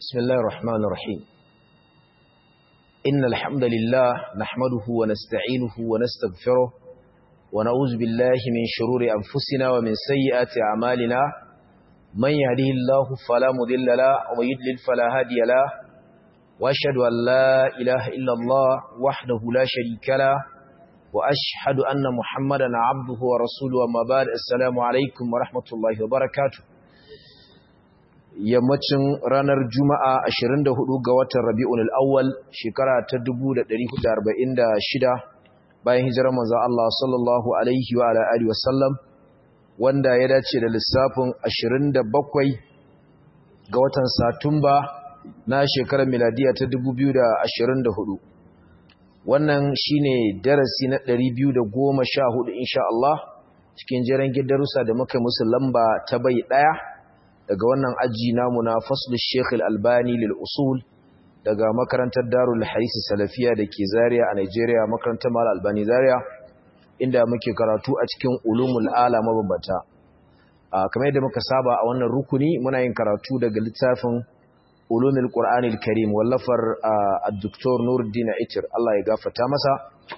بسم الله الرحمن الرحيم إن الحمد لله نحمده ونستعينه ونستغفره ونعوذ بالله من شرور أنفسنا ومن سيئات أعمالنا من يهده الله فلا مضل له ومن يضلل فلا هادي له وأشهد أن لا إله إلا الله وحده لا شريك له وأشهد أن محمدا عبده ورسوله وما بعد السلام عليكم ورحمة الله وبركاته yammacin ranar juma'a 24 ga watan rabi'un al'awwal shekara ta 1446 bayan hijirar manzon Allah sallallahu alaihi wa alihi wasallam wanda ya dace da lissafin 27 ga watan satumba na shekarar miladiya ta 2024 wannan shine darasi na 214 insha Allah cikin jeren gidarusa da muka musu lamba ta bai daya daga wannan aji namu na faslul Sheikh Al-Albani lil usul daga makarantar Darul Hadith Salafiya dake Zaria a Nigeria makarantar Mal Albani Zaria inda muke karatu a cikin ulumul ala mabambata kamar yadda muka saba a wannan rukuni muna yin karatu daga littafin ulumul Qur'anil Karim wallafar Dr. Nuruddin Itir Allah ya gafarta masa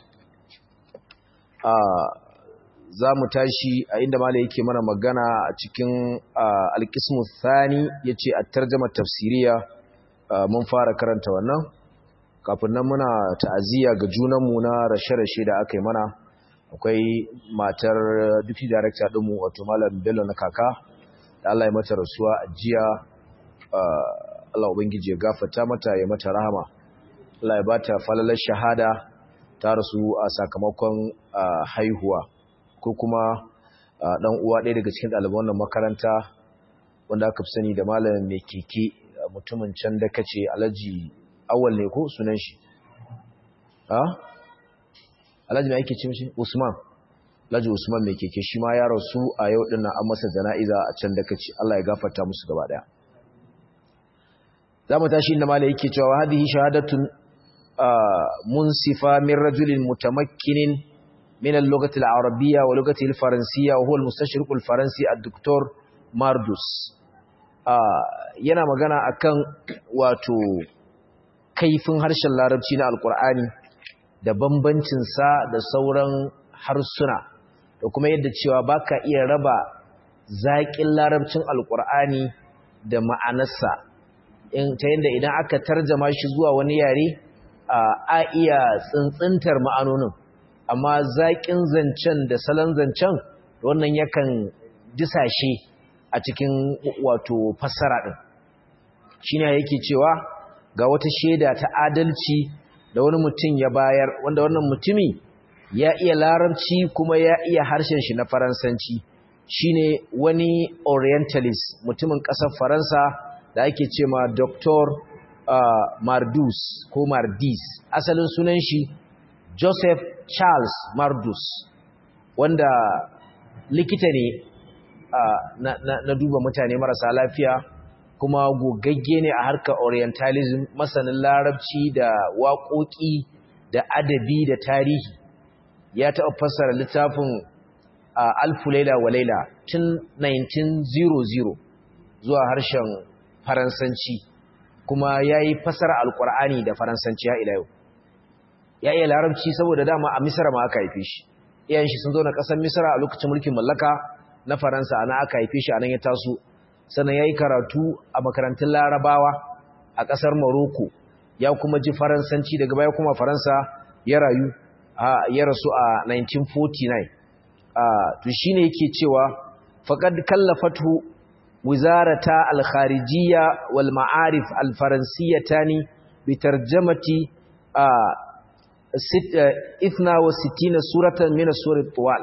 za mu tashi a inda mala yake mana magana a cikin alkismu thani ya ce a tarjama tafsiriya mun fara karanta wannan kafin nan muna ta'aziyya ga junanmu na rashe-rashe da aka yi mana akwai matar duty director ɗinmu wato malam bello na kaka da Allah ya mata rasuwa a jiya Allah ubangiji ya gafata mata ya mata rahama Allah ya bata falalar shahada ta rasu a sakamakon haihuwa ko kuma dan uwa ɗaya daga cikin ɗaliban wannan makaranta wanda aka fi sani da malamin mai keke mutumin can da kace alhaji awal ne ko sunan shi ha alhaji mai ake ce mishi usman alhaji usman mai keke shi ma ya rasu a yau din nan an masa jana'iza a can da kace Allah ya gafarta musu gaba daya zamu tashi inda malai yake cewa hadhihi shahadatun munsifa min rajulin mutamakkinin من اللغة العربية ولغة الفرنسية وهو المستشرق الفرنسي الدكتور ماردوس yana magana akan wato kaifin harshen larabci na alkur'ani da bambancin sa da sauran harsuna da kuma yadda cewa baka iya raba zaƙin larabcin alkur'ani da ma'anarsa ta yadda idan aka tarjama shi zuwa wani yare a iya tsintsintar ma'anonin amma zaƙin zancen da salon zancen wannan yakan disashe a cikin wato fassara ɗin shi ne yake cewa ga wata shaida ta adalci da wani mutum ya bayar wanda wannan mutumi ya iya larabci kuma ya iya harshen shi na faransanci shine wani orientalist mutumin ƙasar faransa da ake ce ma dr mardus ko mardis asalin sunan shi joseph Charles Mardus wanda likita ne uh, na, na, na duba mutane marasa lafiya kuma gogagge ne a harkar orientalism masanin larabci da waƙoƙi da adabi da tarihi ya taɓa fassara littafin uh, alfu laila wa laila tun 1900 zuwa harshen faransanci kuma ya yi fassara alƙur'ani da faransanci ya ila yau ya iya larabci saboda dama a misra ma aka haife shi iyayen shi sun zo na ƙasar misra a lokacin mulkin mallaka na faransa ana aka haife shi anan ya taso sannan ya yi karatu a makarantun larabawa a ƙasar morocco ya kuma ji faransanci daga baya kuma faransa ya rayu ya rasu a 1949 to shine yake cewa faqad kallafatu wizarata al-kharijiyya wal ma'arif al-faransiyatani bi tarjamati اثنا وستين سورة من السور الطوال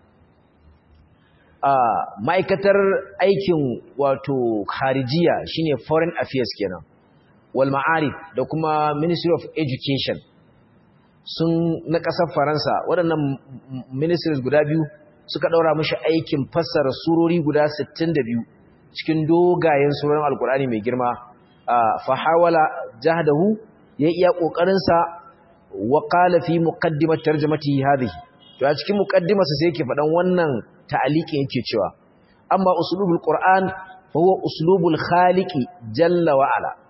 ma'aikatar aikin wato kharijiya shine foreign affairs kenan wal ma'arif da kuma ministry of education sun na ƙasar faransa waɗannan ministries guda biyu suka ɗaura mashi aikin fassara surori guda 62 cikin dogayen surorin alkur'ani mai girma fa hawala jahdahu ya iya ƙoƙarinsa wa qala fi muqaddimat tarjamatihi hadhihi to a cikin muqaddimarsa sai yake fadan wannan ta'aliqin yake cewa amma uslubul qur'an fa huwa uslubul khaliqi jalla wa ala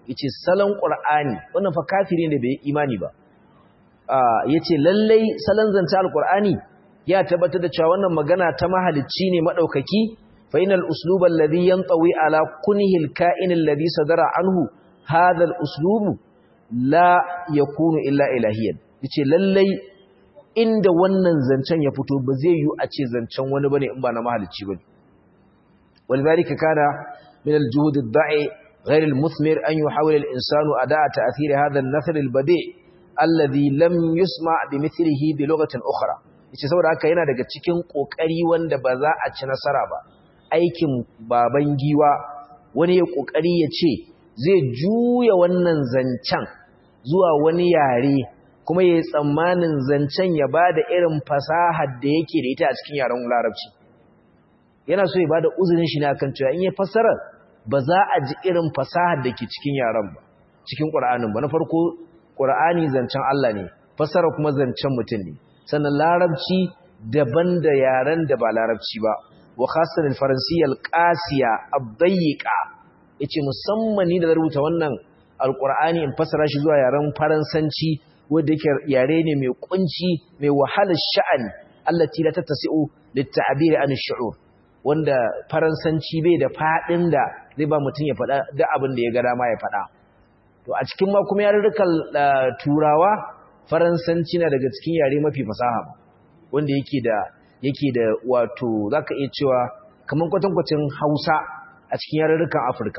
yace salon qur'ani wannan fa kafiri ne bai imani ba yace lallai salon zance alqur'ani ya tabbatar da cewa wannan magana ta mahalicci ne madaukaki fa inal usluba alladhi yantawi ala kunhi alka'in alladhi sadara anhu hadha aluslubu la yakunu illa ilahiyan yace lallai inda wannan zancen ya fito ba zai yi a ce zancen wani bane in ba na mahalicci bane ولذلك كان من الجهود الضعي غير المثمر أن يحاول الإنسان أداء تأثير هذا النثر البديع الذي لم يسمع بمثله بلغة أخرى yace saboda haka yana daga cikin kokari wanda ba za a ci nasara ba aikin baban giwa wani ya kokari ya ce zai juya wannan zancen zuwa wani yare kuma yayi tsammanin zancen ya bada irin fasahar da yake da ita a cikin yaren larabci yana so ya bada uzurin shi ne akan cewa in ya fassara ba za a ji irin fasahar da ke cikin yaran ba cikin Qur'anin ba na farko Qur'ani zancen Allah ne fassara kuma zancen mutum ne sannan larabci daban da yaran da ba larabci ba wa khasatan al-faransiyya al-qasiya ad-dayiqa yace musamman ni da rubuta wannan al-Qur'ani in fassara shi zuwa yaren faransanci wanda yake yare ne mai kunci mai wahalar sha'ani allati la tattasi'u lit-ta'bir an ash-shu'ur wanda faransanci bai da fadin da zai ba mutum ya faɗa duk abin da ya ga dama ya faɗa to a cikin ma kuma yarurrukan turawa faransanci na daga cikin yare mafi fasaha wanda yake da yake da wato zaka iya cewa kaman kwatankwacin Hausa a cikin yarurrukan Afirka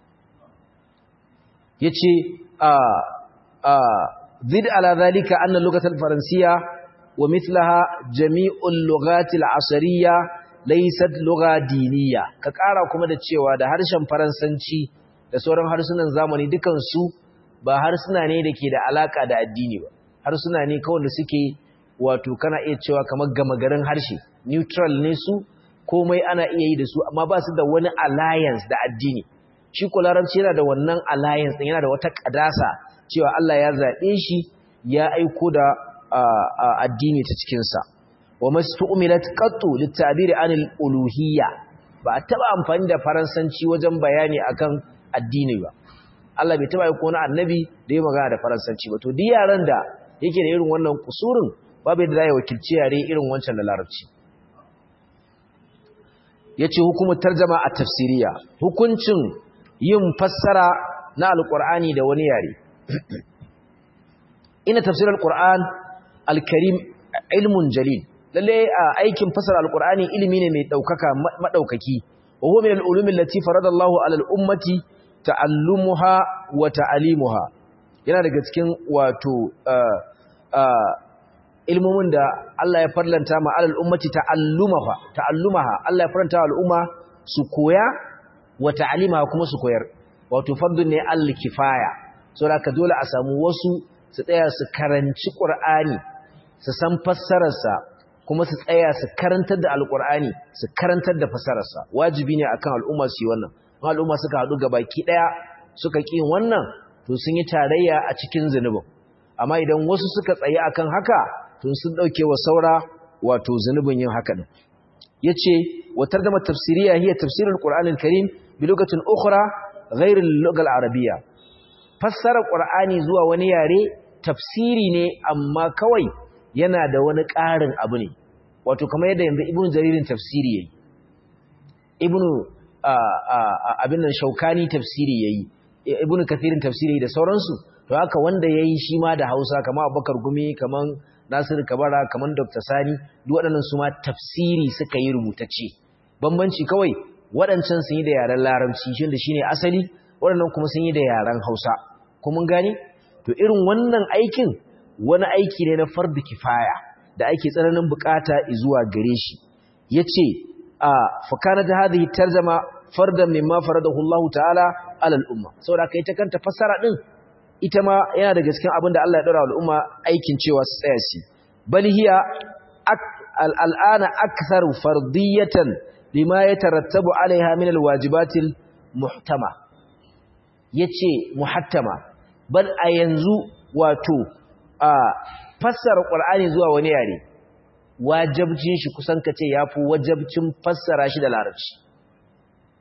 yace a a zid ala zalika anna lugatal faransiya wa mithlaha jami'ul lughatil asriyya laysat lugha diniya ka kara kuma da cewa da harshen faransanci da sauran harsunan zamani dukan su ba harsuna ne dake da alaka da addini ba harsuna ne kawai da suke wato kana iya cewa kamar gama garin harshe neutral ne su komai ana iya yi da su amma ba su da wani alliance da addini shi ko larabci yana da wannan alliance din yana da wata kadasa cewa Allah ya zabe shi ya aiko da addini ta cikin sa wa mastu'milat qattu litabiri anil uluhiyya ba a taba amfani da faransanci wajen bayani akan addini ba Allah bai taba aiko wani annabi da ya magana da faransanci ba to duk yaran da yake da irin wannan kusurin babu da zai wakilci yare irin wancan da larabci yace hukumar tarjama a tafsiriya hukuncin yin fassara na alqur'ani da wani yare ina tafsir alqur'an alkarim ilmun jalil lalle aikin fassara alqur'ani ilimi ne mai daukaka madaukaki wa huwa min al-ulum allati faradallahu ala al-ummati ta'allumuha wa ta'alimuha yana daga cikin wato ilmomin da Allah ya farlanta ma alal ummati ta'allumaha ta'allumaha Allah ya farlanta al'umma su koya wa ta'alimaha kuma su koyar wato fardun ne al-kifaya saboda ka dole a samu wasu su tsaya su karanci Qur'ani su san fassararsa kuma su tsaya su karantar da al-Qur'ani su karantar da fassararsa wajibi ne akan al'umma su yi wannan al'umma suka haɗu gabaki ɗaya suka ƙi wannan to sun yi tarayya a cikin zunubin amma idan wasu suka tsaye akan haka to sun ɗauke wa saura wato zunubin yin haka ɗin ya ce watar da tafsiriya hiya tafsirin ƙur'anin karim bi lokacin ukura gairin logal arabiya fassarar ƙur'ani zuwa wani yare tafsiri ne amma kawai yana da wani ƙarin abu ne wato kamar yadda yanzu ibnu jaririn tafsiri yayi ibnu abin nan shaukani tafsiri yayi ibn kathirin tafsiri da sauransu to haka wanda yayi shi ma da Hausa kamar Abubakar Gumi kamar Nasir Kabara kamar Dr. Sani duk waɗannan su ma tafsiri suka yi rubutacce bambanci kawai waɗancan sun yi da yaren Larabci shin da shine asali waɗannan kuma sun yi da yaren Hausa kuma mun gane to irin wannan aikin wani aiki ne na fardu kifaya da ake tsananin bukata zuwa gare shi yace a fakana da hadhihi tarjama fardan mimma faradahu Allah ta'ala ala al-umma saboda kai ta kanta fassara din ita ma yana daga cikin abin da Allah ya dora al'umma aikin cewa su tsaya shi bal hiya al'ana aktharu fardiyatan lima yatarattabu alaiha min al-wajibatil muhtama yace muhattama bal a yanzu wato a fassara qur'ani zuwa wani yare wajabcin shi kusan kace yafi wajabcin fassara shi da larabci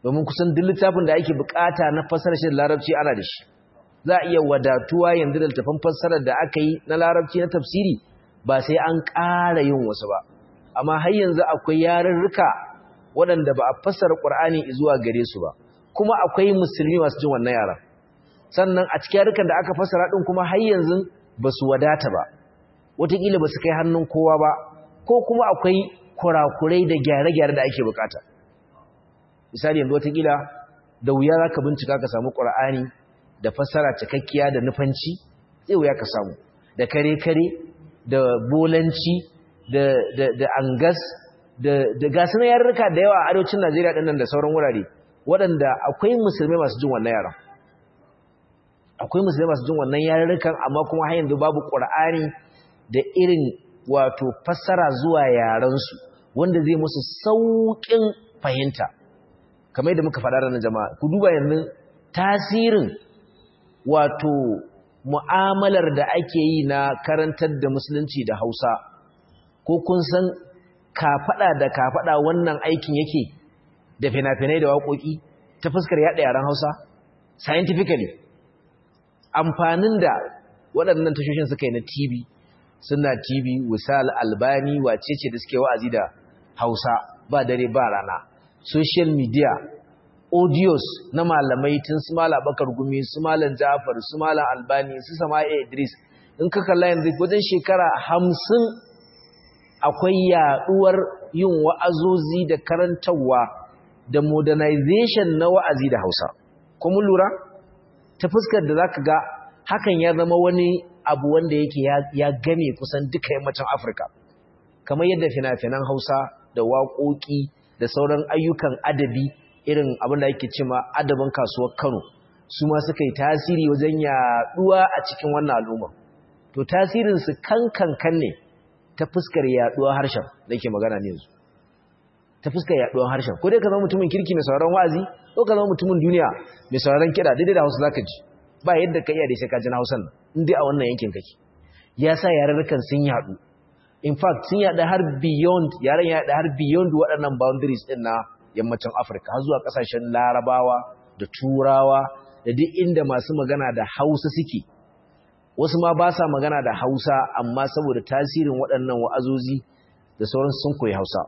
domin kusan duk littafin da ake bukata na fassara shi da larabci ana da shi za a iya wadatuwa yanzu da littafin fassarar da aka yi na larabci na tafsiri ba sai an ƙara yin wasu ba amma har yanzu akwai yarurruka waɗanda ba a fassara ƙur'ani zuwa gare su ba kuma akwai musulmi masu jin wannan yaran sannan a cikin yarukan da aka fassara ɗin kuma har yanzu ba su wadata ba wataƙila ba su kai hannun kowa ba ko kuma akwai kurakurai da gyare-gyare da ake bukata misali yanzu wataƙila da wuya za ka bincika ka samu ƙur'ani da fassara cikakkiya da nufanci zai wuya ka samu da kare-kare da bolanci da angas da gasu na yarurruka da yawa a arewacin najeriya ɗin nan da sauran wurare waɗanda akwai musulmai masu jin wannan yaran akwai musulmai masu jin wannan yarurrukan amma kuma har yanzu babu ƙur'ani da irin wato fassara zuwa yarensu wanda zai musu sauƙin fahimta kamar yadda muka faɗa ranar jama'a ku duba yanzu tasirin wato mu'amalar da ake yi na karantar da musulunci da hausa ko kun san kafaɗa da kafaɗa wannan aikin yake da fina-finai da waƙoƙi ta fuskar yaɗa yaren hausa scientifically amfanin da waɗannan tashoshin suka yi na tv suna tv wisal albani wacece da suke wa'azi da hausa ba dare ba rana social media audios na malamai tun su mala bakar gumi su malan jafar su malan albani su sama'a idris in ka kalla yanzu wajen shekara hamsin akwai yaduwar yin wa'azozi da karantarwa da modernization na wa'azi da hausa kuma lura ta fuskar da zaka ga hakan ya zama wani abu wanda yake ya game kusan duka yammacin afirka kamar yadda fina-finan hausa da waƙoƙi da sauran ayyukan adabi irin abin da ake cima adabin kasuwar Kano su ma suka yi tasiri wajen yaduwa a cikin wannan al'umma to tasirin su kankan ne ta fuskar yaduwa harshen da ke magana ne yanzu ta fuskar yaduwar harshen ko dai ka zama mutumin kirki mai sauraron wa'azi ko ka zama mutumin duniya mai sauraron kiɗa daidai da Hausa zaka ji ba yadda ka iya da sai ka ji na Hausan nan in dai a wannan yankin kake ya sa yarurrukan sun yadu in fact sun yada har beyond yaren ya yada har beyond waɗannan boundaries din na yammacin Afirka har zuwa kasashen Larabawa da Turawa da duk inda masu magana da Hausa suke wasu ma ba sa magana da Hausa amma saboda tasirin waɗannan wa'azozi da sauran sun koyi Hausa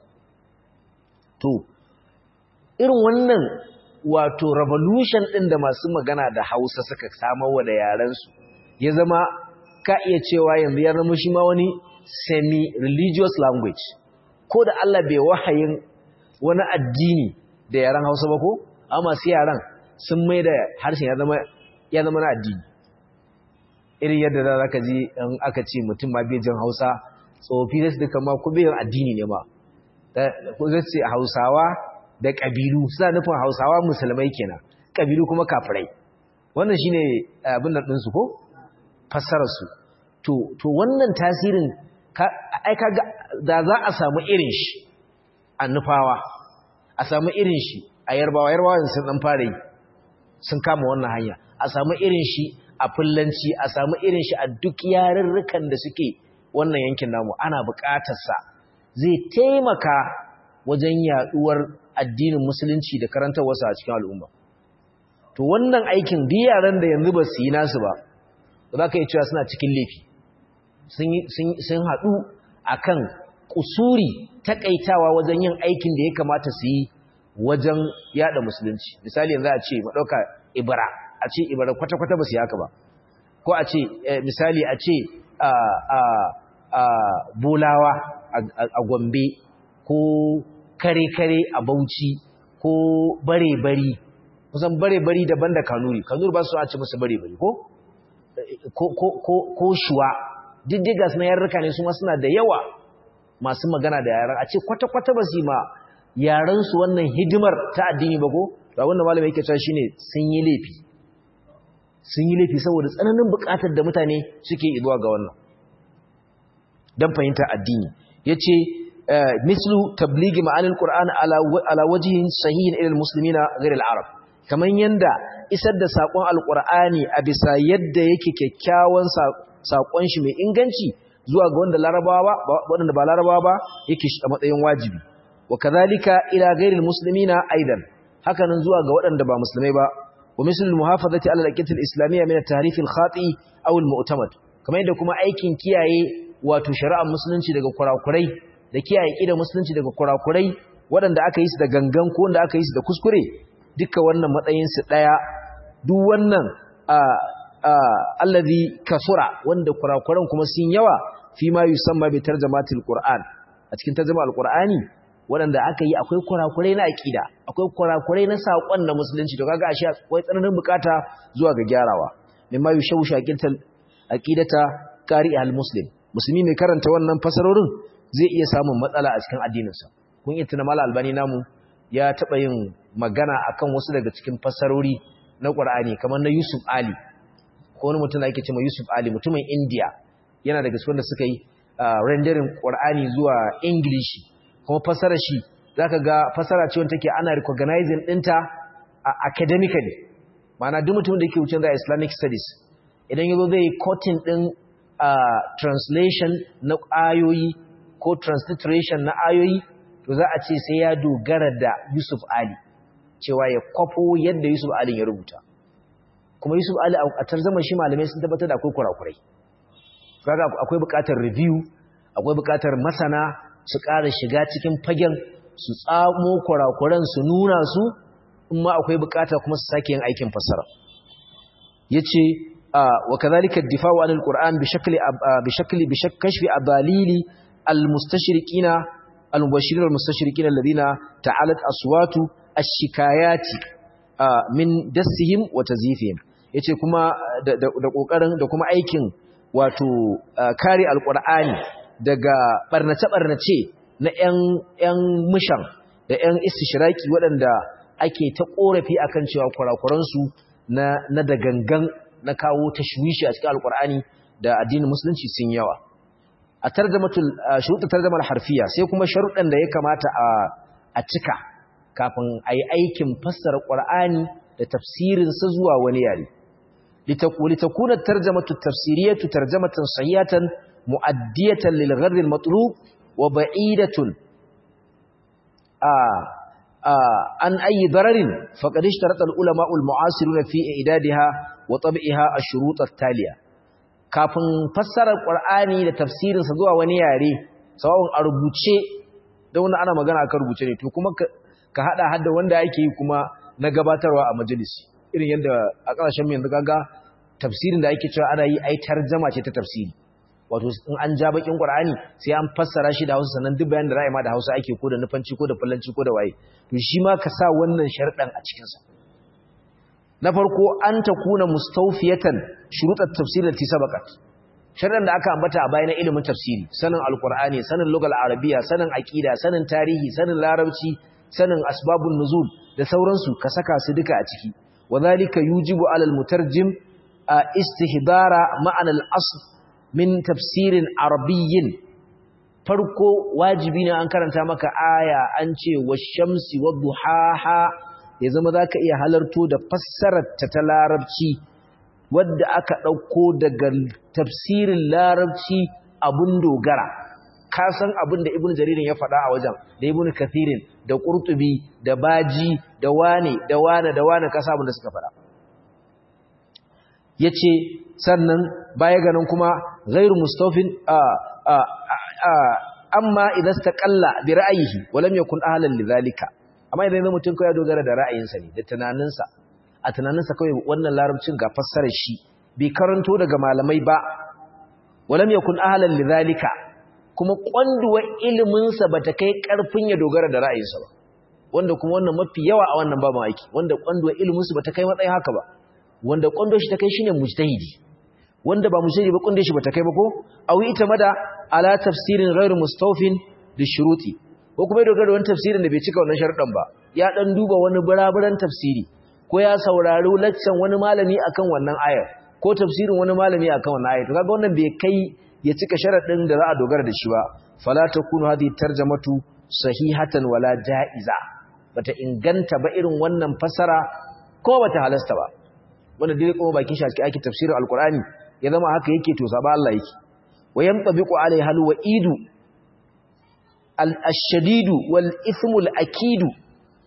to irin wannan wato revolution ɗin da masu magana da Hausa suka samar wa da yarensu ya zama ka iya cewa yanzu ya zama shi ma wani semi-religious language ko da Allah bai wahayin wani addini da yaren Hausa ba ko amma masu yaran sun mai da harshen ya zama ya zama na addini irin yadda za ka ji in aka ce mutum ma bai jin Hausa tsofi da su duka ma ku bai addini ne ma ko zai ce Hausawa da kabilu suna nufin Hausawa musulmai kenan kabilu kuma kafirai wannan shine abin nan ɗinsu ko fassarar su to to wannan tasirin ai kaga da za a samu irin shi a nufawa a samu irin shi a yarbawa yarbawa sun dan fara yi sun kama wannan hanya a samu irin shi a fullanci a samu irin shi a duk yarurrukan da suke wannan yankin namu ana buƙatar sa zai taimaka wajen yaduwar addinin musulunci da karantarwarsa a cikin al'umma to wannan aikin duk yaran da yanzu ba su yi nasu ba za ka yi cewa suna cikin laifi sun haɗu a kan ƙusuri taƙaitawa wajen yin aikin da ya kamata su yi wajen yada musulunci misali yanzu a ce maɗauka ibara a ce ibara kwata-kwata ba su yi haka ba ko a ce misali a ce bolawa a gombe ko kare-kare a bauchi ko bare-bari kusan bare-bari daban da kanuri kanuri ba su a ce musu bare-bari ko ko shuwa diddiga suna yarurruka ne su ma suna da yawa masu magana da yaran a ce kwata-kwata ba su yi ma yaransu wannan hidimar ta addini ba ko to abinda malamai yake cewa shine sun yi laifi sun yi laifi saboda tsananin bukatar da mutane suke zuwa ga wannan dan fahimtar addini yace mislu tabligi ma'anil qur'an ala ala wajhin sahihin ila almuslimina ghayr al-arab kaman yanda isar da sakon alqur'ani a bisa yadda yake kyakkyawan sakon shi mai inganci zuwa ga wanda larabawa wanda ba larabawa ba yake shi a matsayin wajibi wa kadhalika ila ghayril muslimina aidan hakanan zuwa ga waɗanda ba musulmai ba wa misal muhafazati ala al-aqidati al-islamiyya min at-tahrif al-khati aw al-mu'tamad kamar yadda kuma aikin kiyaye wato shari'ar musulunci daga kurakurai da kiyaye ƙida musulunci daga kurakurai waɗanda aka yi su da gangan ko wanda aka yi su da kuskure duka wannan matsayinsu ɗaya duk wannan allazi kasura wanda kurakuran kuma sun yawa fi ma yusamma bi tarjamatil qur'an a cikin tarjama alqur'ani waɗanda aka yi akwai kurakurai na aqida akwai kurakurai na saƙon na musulunci to kaga ashe akwai tsananin bukata zuwa ga gyarawa mimma yushawsha aqidata aqidata qari al-muslim musulmi mai karanta wannan fasarorin zai iya samun matsala a cikin addininsa kun yi tuna mala albani namu ya taɓa yin magana akan wasu daga cikin fasarori na ƙwar'ani kamar na yusuf ali ko wani mutum da ake cewa yusuf ali mutumin india yana daga cikin da suka yi rendering ƙwar'ani zuwa ingilishi kuma fasarar shi za ka ga fasara ce wanda take ana recognizing ɗinta academically ma'ana duk mutum da yake wucin da islamic studies idan yazo zai cutting ɗin translation na ayoyi ko transliteration na ayoyi to za a ce sai ya dogara da Yusuf Ali cewa ya kwafo yadda Yusuf Ali ya rubuta kuma Yusuf Ali a tarzama shi malamai sun tabbatar da akwai kurakurai kaga akwai buƙatar review akwai buƙatar masana su ƙara shiga cikin fagen su tsamo kurakuran su nuna su in ma akwai buƙata kuma su sake yin aikin fassara yace وكذلك الدفاع عن القرآن بشكل بشكل بكشف أباليل المستشرقين المبشرين والمستشرقين الذين تعالت أصوات الشكايات من دسهم وتزييفهم yace kuma da kokarin da kuma aikin wato kare alqur'ani daga barnace barnace na ƴan ƴan mushan da ƴan istishraki waɗanda ake ta korafi akan cewa kurakuran su na na da gangan na kawo tashwishi a cikin alqur'ani da addinin musulunci sun yawa a tarjamatul shuruɗin tarjamar harfiya sai kuma sharuɗan da ya kamata a cika kafin a yi aikin fassara ƙwar'ani da tafsirinsa zuwa wani yare litakunar tarjamatu tafsiriyatu tarjamatan sahihatan mu'addiyatan lil gharri al matlub wa ba'idatun an ayi dararin faqad ishtarata al ulama al mu'asiruna fi idadiha wa tab'iha ash-shurut at-taliya kafin fassarar Qur'ani da tafsirinsa zuwa wani yare sawun a rubuce da wanda ana magana akan rubuce ne to kuma ka hada hadda wanda yake yi kuma na gabatarwa a majalisi irin yadda a ƙarshen yanzu kaga tafsirin da ake cewa ana yi ai tarjama ce ta tafsiri wato in an ja bakin Qur'ani sai an fassara shi da Hausa sannan duk bayan da ra'ayi ma da Hausa ake ko da nufanci ko da fallanci ko da waye to shi ma ka sa wannan sharɗan a cikin sa na farko an ta kuna mustawfiyatan shurutat tafsir lati sabaqat sharran da aka ambata a bayan ilimin tafsiri sanin alqur'ani sanin lugal arabiya sanin aqida sanin tarihi sanin larabci sanin asbabun nuzul da sauransu ka saka su duka a ciki wadhalika yujibu alal mutarjim istihdara ma'ana al-asl min tafsirin arabiyyin farko wajibi ne an karanta maka aya an ce wash-shamsi wadduhaha ya zama za ka iya halarto da fassararta ta larabci wadda aka ɗauko daga tafsirin larabci abun dogara ka san abin da ibn jaririn ya faɗa a wajen da ibn kathirin da ƙurtubi da baji da wane da wane da wane ka abin da suka faɗa ya ce sannan baya ganin kuma gairu mustafin amma idan ta ƙalla bi ra'ayihi walam yakun ahlan lidhalika amma idan mutum kawai dogara da ra'ayinsa ne da tunaninsa a tunaninsa kawai wannan larabcin ga fassarar shi bai karanto daga malamai ba walam yakun ahlan lidhalika kuma kwanduwa ilimin sa bata kai karfin ya dogara da ra'ayinsa ba wanda kuma wannan mafi yawa a wannan babu aiki wanda kwanduwa ilimin sa bata kai matsayin haka ba wanda kwando shi ta kai shine mujtahidi wanda ba mujtahidi ba kwando shi bata kai ba ko awi ita mada ala tafsirin ghairu mustawfin bi shuruti ko kuma ya dogara da wani tafsirin da bai cika wannan sharuɗan ba ya dan duba wani buraburan tafsiri ko ya saurari laccan wani malami akan wannan ayar ko tafsirin wani malami akan wannan ayar to kaga wannan bai kai ya cika sharadin da za a dogara da shi ba fala takunu hadhihi tarjamatu sahihatan wala jaiza bata inganta ba irin wannan fasara ko bata halasta ba wanda dai kuma bakin shi ake tafsirin alqur'ani ya zama haka yake to saba Allah yake wayamtabiqu alaiha alwa'idu al-shadidu wal ithmu al-akidu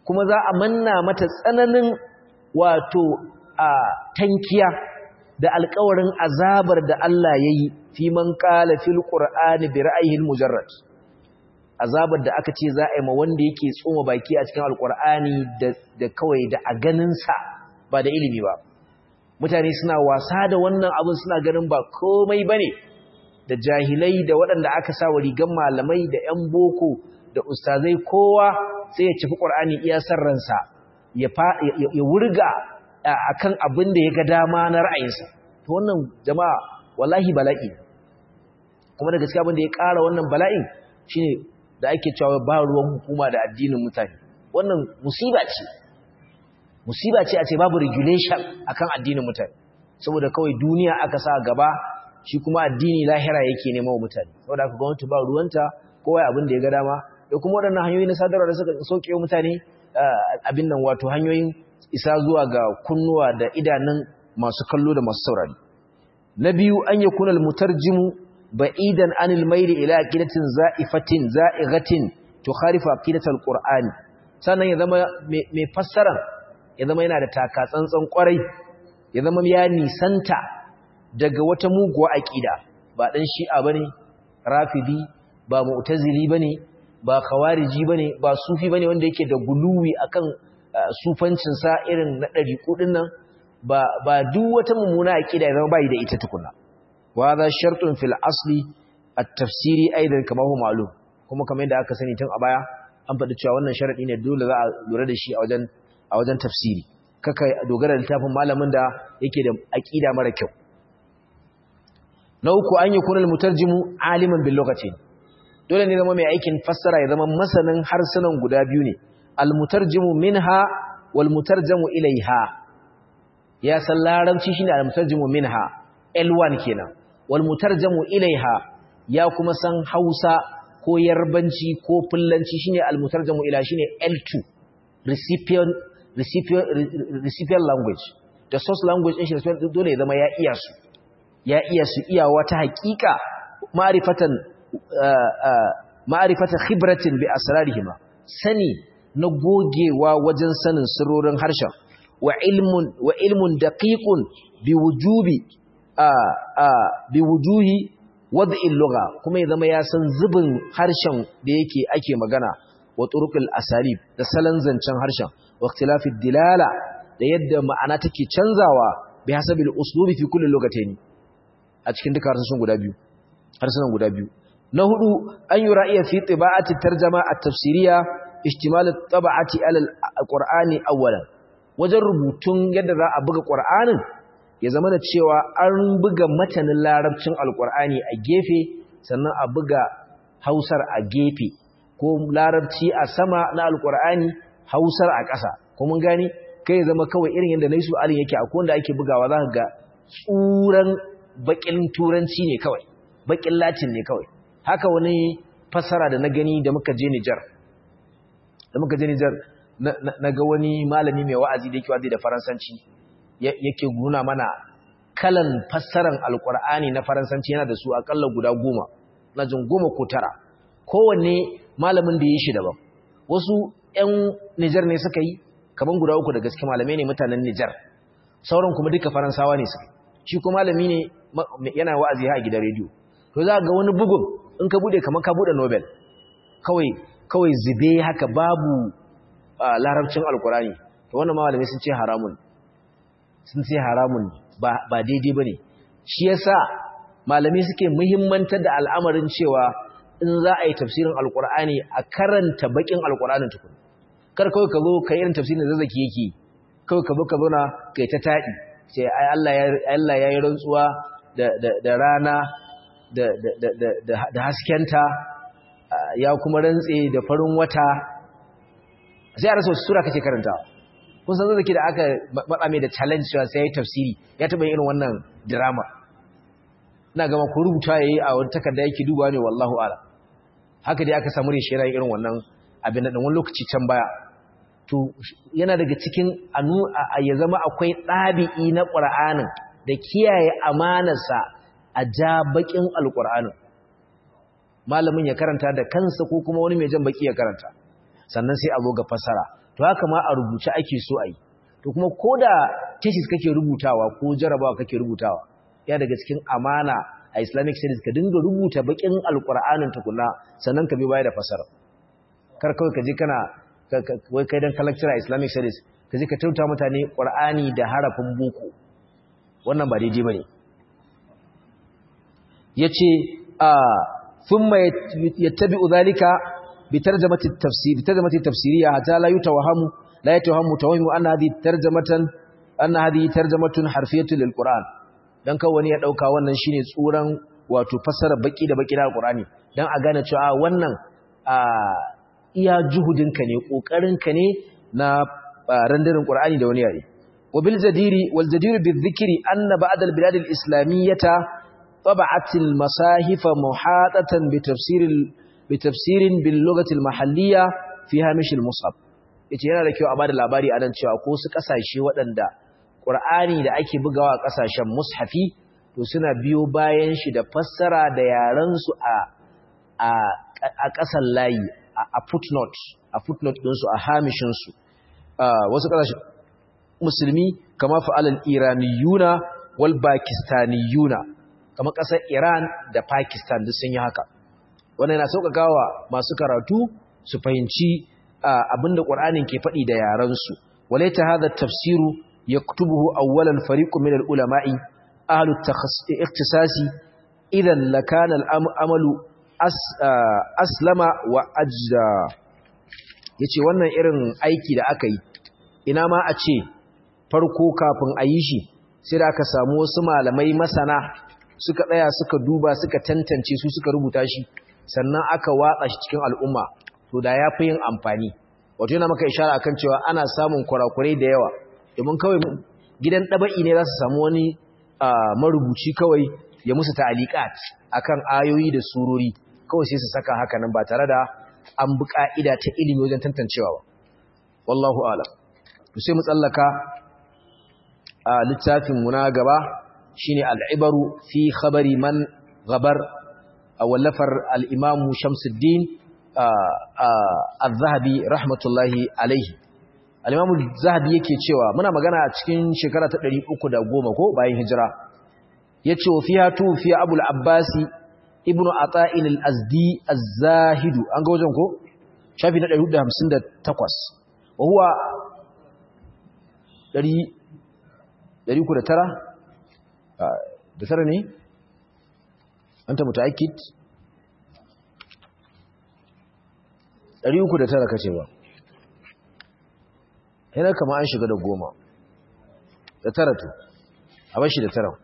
kuma za a manna mata tsananin wato a tankiya da alƙawarin azabar da Allah ya yi fi man qala fil qur'ani bi ra'ayil mujarrad azabar da aka ce za a yi ma wanda yake tsoma baki a cikin alqur'ani da da kawai da a ganin sa ba da ilimi ba mutane suna wasa da wannan abin suna ganin ba komai bane da jahilai da waɗanda aka sa wa rigan malamai da ƴan boko da ustazai kowa sai ya cifi qur'ani iya sarransa ya ya wurga akan abin da ya ga dama na ra'ayinsa to wannan jama'a wallahi bala'i kuma da gaskiya abin da ya ƙara wannan bala'in shine da ake cewa ba ruwan hukuma da addinin mutane wannan musiba ce musiba ce a ce babu regulation akan addinin mutane saboda kawai duniya aka sa gaba shi kuma addini lahira yake nema wa mutane saboda haka gwamnati ba ruwanta kowa abin da ya ga dama da kuma waɗannan hanyoyi na sadarwa da suka sauke wa mutane abin nan wato hanyoyin isa zuwa ga kunnuwa da idanun masu kallo da masu saurari na biyu an yi kunal mutarjimu ba'idan anil maili ila aqidatin za'ifatin za'ighatin tukharifu aqidatal qur'ani sannan ya zama mai fassara ya zama yana da taka tsantsan kwarai ya zama ya nisanta daga wata muguwa aqida ba dan shi'a bane rafidi ba mu'tazili bane ba khawariji bane ba sufi bane wanda yake da guluwi akan sufancin sa irin na dariku dinnan ba ba duk wata mummuna aqida ya zama bai da ita tukuna wa hadha shartun fil asli at-tafsiri aidan kama huwa ma'lum kuma kamar yadda aka sani tun a baya an faɗi cewa wannan sharadi ne dole za a lura da shi a wajen a wajen tafsiri kaka dogara da littafin malamin da yake da aqida mara kyau na uku an yi kunal mutarjimu aliman bil lokacin dole ne zama mai aikin fassara ya zama masanin harsunan guda biyu ne al mutarjimu minha wal mutarjamu ilaiha ya san larabci shine al mutarjimu minha L1 kenan wal mutarjamu ilaiha ya kuma san Hausa ko Yarbanci ko Fullanci shine al mutarjamu ila shine L2 recipient recipient recipient language the source language din shi dole ya zama ya iya su ya iya su iyawa ta hakika ma'rifatan ma'rifatan khibratin bi asrarihima sani na gogewa wajen sanin sirrorin harshen wa ilmun wa ilmun daqiqun bi wujubi bi wujuhi wad'il lugha kuma ya zama ya san zubin harshen da yake ake magana wa turuqil asalib da salan zancen harshen wa ikhtilafid dilala da yadda ma'ana take canzawa bi hasabil uslubi fi kulli lugatayn a cikin duka harsunan guda biyu harsunan guda biyu na hudu an yura iya fi tiba'ati tarjama at-tafsiriya ihtimal at-tab'ati ala al-qur'ani awwalan wajen rubutun yadda za a buga qur'anin ya zama da cewa an buga matanin larabcin alkur'ani a gefe sannan a buga hausar a gefe ko larabci a sama na alkur'ani hausar a ƙasa ko mun gani kai ya zama kawai irin yadda naisu alin yake a wanda ake bugawa za ka ga tsuran bakin turanci ne kawai bakin latin ne kawai haka wani fassara da na gani da muka je Nijar da muka je Nijar na ga wani malami mai wa'azi da yake wa'azi da faransanci yake nuna mana kalan fassaran alkur'ani na faransanci yana da su akalla guda goma na jin goma ko tara kowanne malamin da ya yi shi daban wasu 'yan nijar ne suka yi kaman guda uku da gaske malamai ne mutanen nijar sauran kuma duka faransawa ne suka shi kuma malami ne yana wa'azi a gidan rediyo to za ga wani bugun in ka bude kamar ka bude nobel kawai kawai zube haka babu larabcin alkur'ani to wannan malamai sun ce haramun sun ce haramun ba daidai ba ne shi yasa malami suke muhimmantar da al'amarin cewa in za a yi tafsirin alkur'ani a karanta bakin alkur'anin tukun kar kawai ka zo ka yi irin tafsirin da zazzaki yake kawai ka zo ka zauna kai ta taɗi ce ai Allah ya yi rantsuwa da rana da haskenta ya kuma rantse da farin wata sai a rasa wasu sura kake karantawa kun san zaki da aka matsa mai da challenge cewa sai yayi tafsiri ya taba irin wannan drama ina gama ko rubuta yayi a wani takarda yake dubawa ne wallahu ala haka dai aka samu rishi irin wannan abin da wani lokaci can baya to yana daga cikin anu ya zama akwai ɗabi'i na Qur'anin da kiyaye amanarsa a ja bakin alqur'anin malamin ya karanta da kansa ko kuma wani mai jan baki ya karanta sannan sai a zo ga fasara to haka ma a rubuce ake so a yi to kuma ko da thesis kake rubutawa ko jarabawa kake rubutawa ya daga cikin amana a islamic studies ka dinga rubuta bakin alkur'anin tukuna sannan ka bi baya da fasara kar kawai ka je kana wai kai dan lecturer a islamic studies ka je ka tauta mutane qur'ani da harafin boko wannan ba daidai bane yace a thumma yattabi'u dhalika bi tarjamati at-tafsir bi tarjamati tafsiriyya hatta la yutawahamu la yatawahamu tawahimu anna hadhihi tarjamatan anna hadhihi tarjamatun harfiyatun lil qur'an dan kawai wani ya dauka wannan shine tsuran wato fassara baki da baki da alqur'ani dan a gane cewa wannan a iya juhudinka ne kokarinka ne na randarin qur'ani da wani yare wa bil jadiri wal jadir bil dhikri anna ba'd al bilad al islamiyyah طبعت المصاحف محاطة بتفسير بتفسير باللغة المحلية في هامش المصحف yace yana da kyau a bada labari anan cewa ko su kasashe waɗanda Qur'ani da ake bugawa a kasashen mushafi to suna biyo bayan shi da fassara da yaran su a a a ƙasan layi a footnote a footnote din su a hamishin su wasu kasashe musulmi kama fa'alal iraniyuna wal pakistaniyuna kamar ƙasar Iran da Pakistan duk sun yi haka wannan yana sauƙaƙawa masu karatu su fahimci abinda Qur'anin ke faɗi da yaransu walaita hadha tafsiru yaktubuhu awwalan fariqun min al-ulama'i ahlu ikhtisasi idan lakana al-amalu aslama wa ajda yace wannan irin aiki da aka yi ina ma a ce farko kafin a yi shi sai da aka samu wasu malamai masana suka tsaya suka duba suka tantance su suka rubuta shi sannan aka watsa shi cikin al'umma to da ya fi yin amfani wato yana maka ishara akan cewa ana samun kurakurai da yawa domin kawai gidan ɗaba'i ne za su samu wani marubuci kawai ya musu ta'aliqat akan ayoyi da surori kawai sai su saka haka nan ba tare da an bi ka'ida ta ilimi wajen tantancewa ba wallahu a'lam to sai mu tsallaka a littafin mu na gaba shine al'ibaru fi khabari man gabar a wallafar al'imamu shamsuddin al-zahabi rahmatullahi alaihi al'imamu zahabi yake cewa muna magana a cikin shekara ta 310 ko bayan hijira ya ce wa fiya tu fiye abul abbasi ibn ata'in al-azdi az-zahidu an ga wajen ko shafi na 158 wa huwa 309 da tara ne an ta mutu aikit 309 kace ba yana kama an shiga da goma da tara to a bashi da tara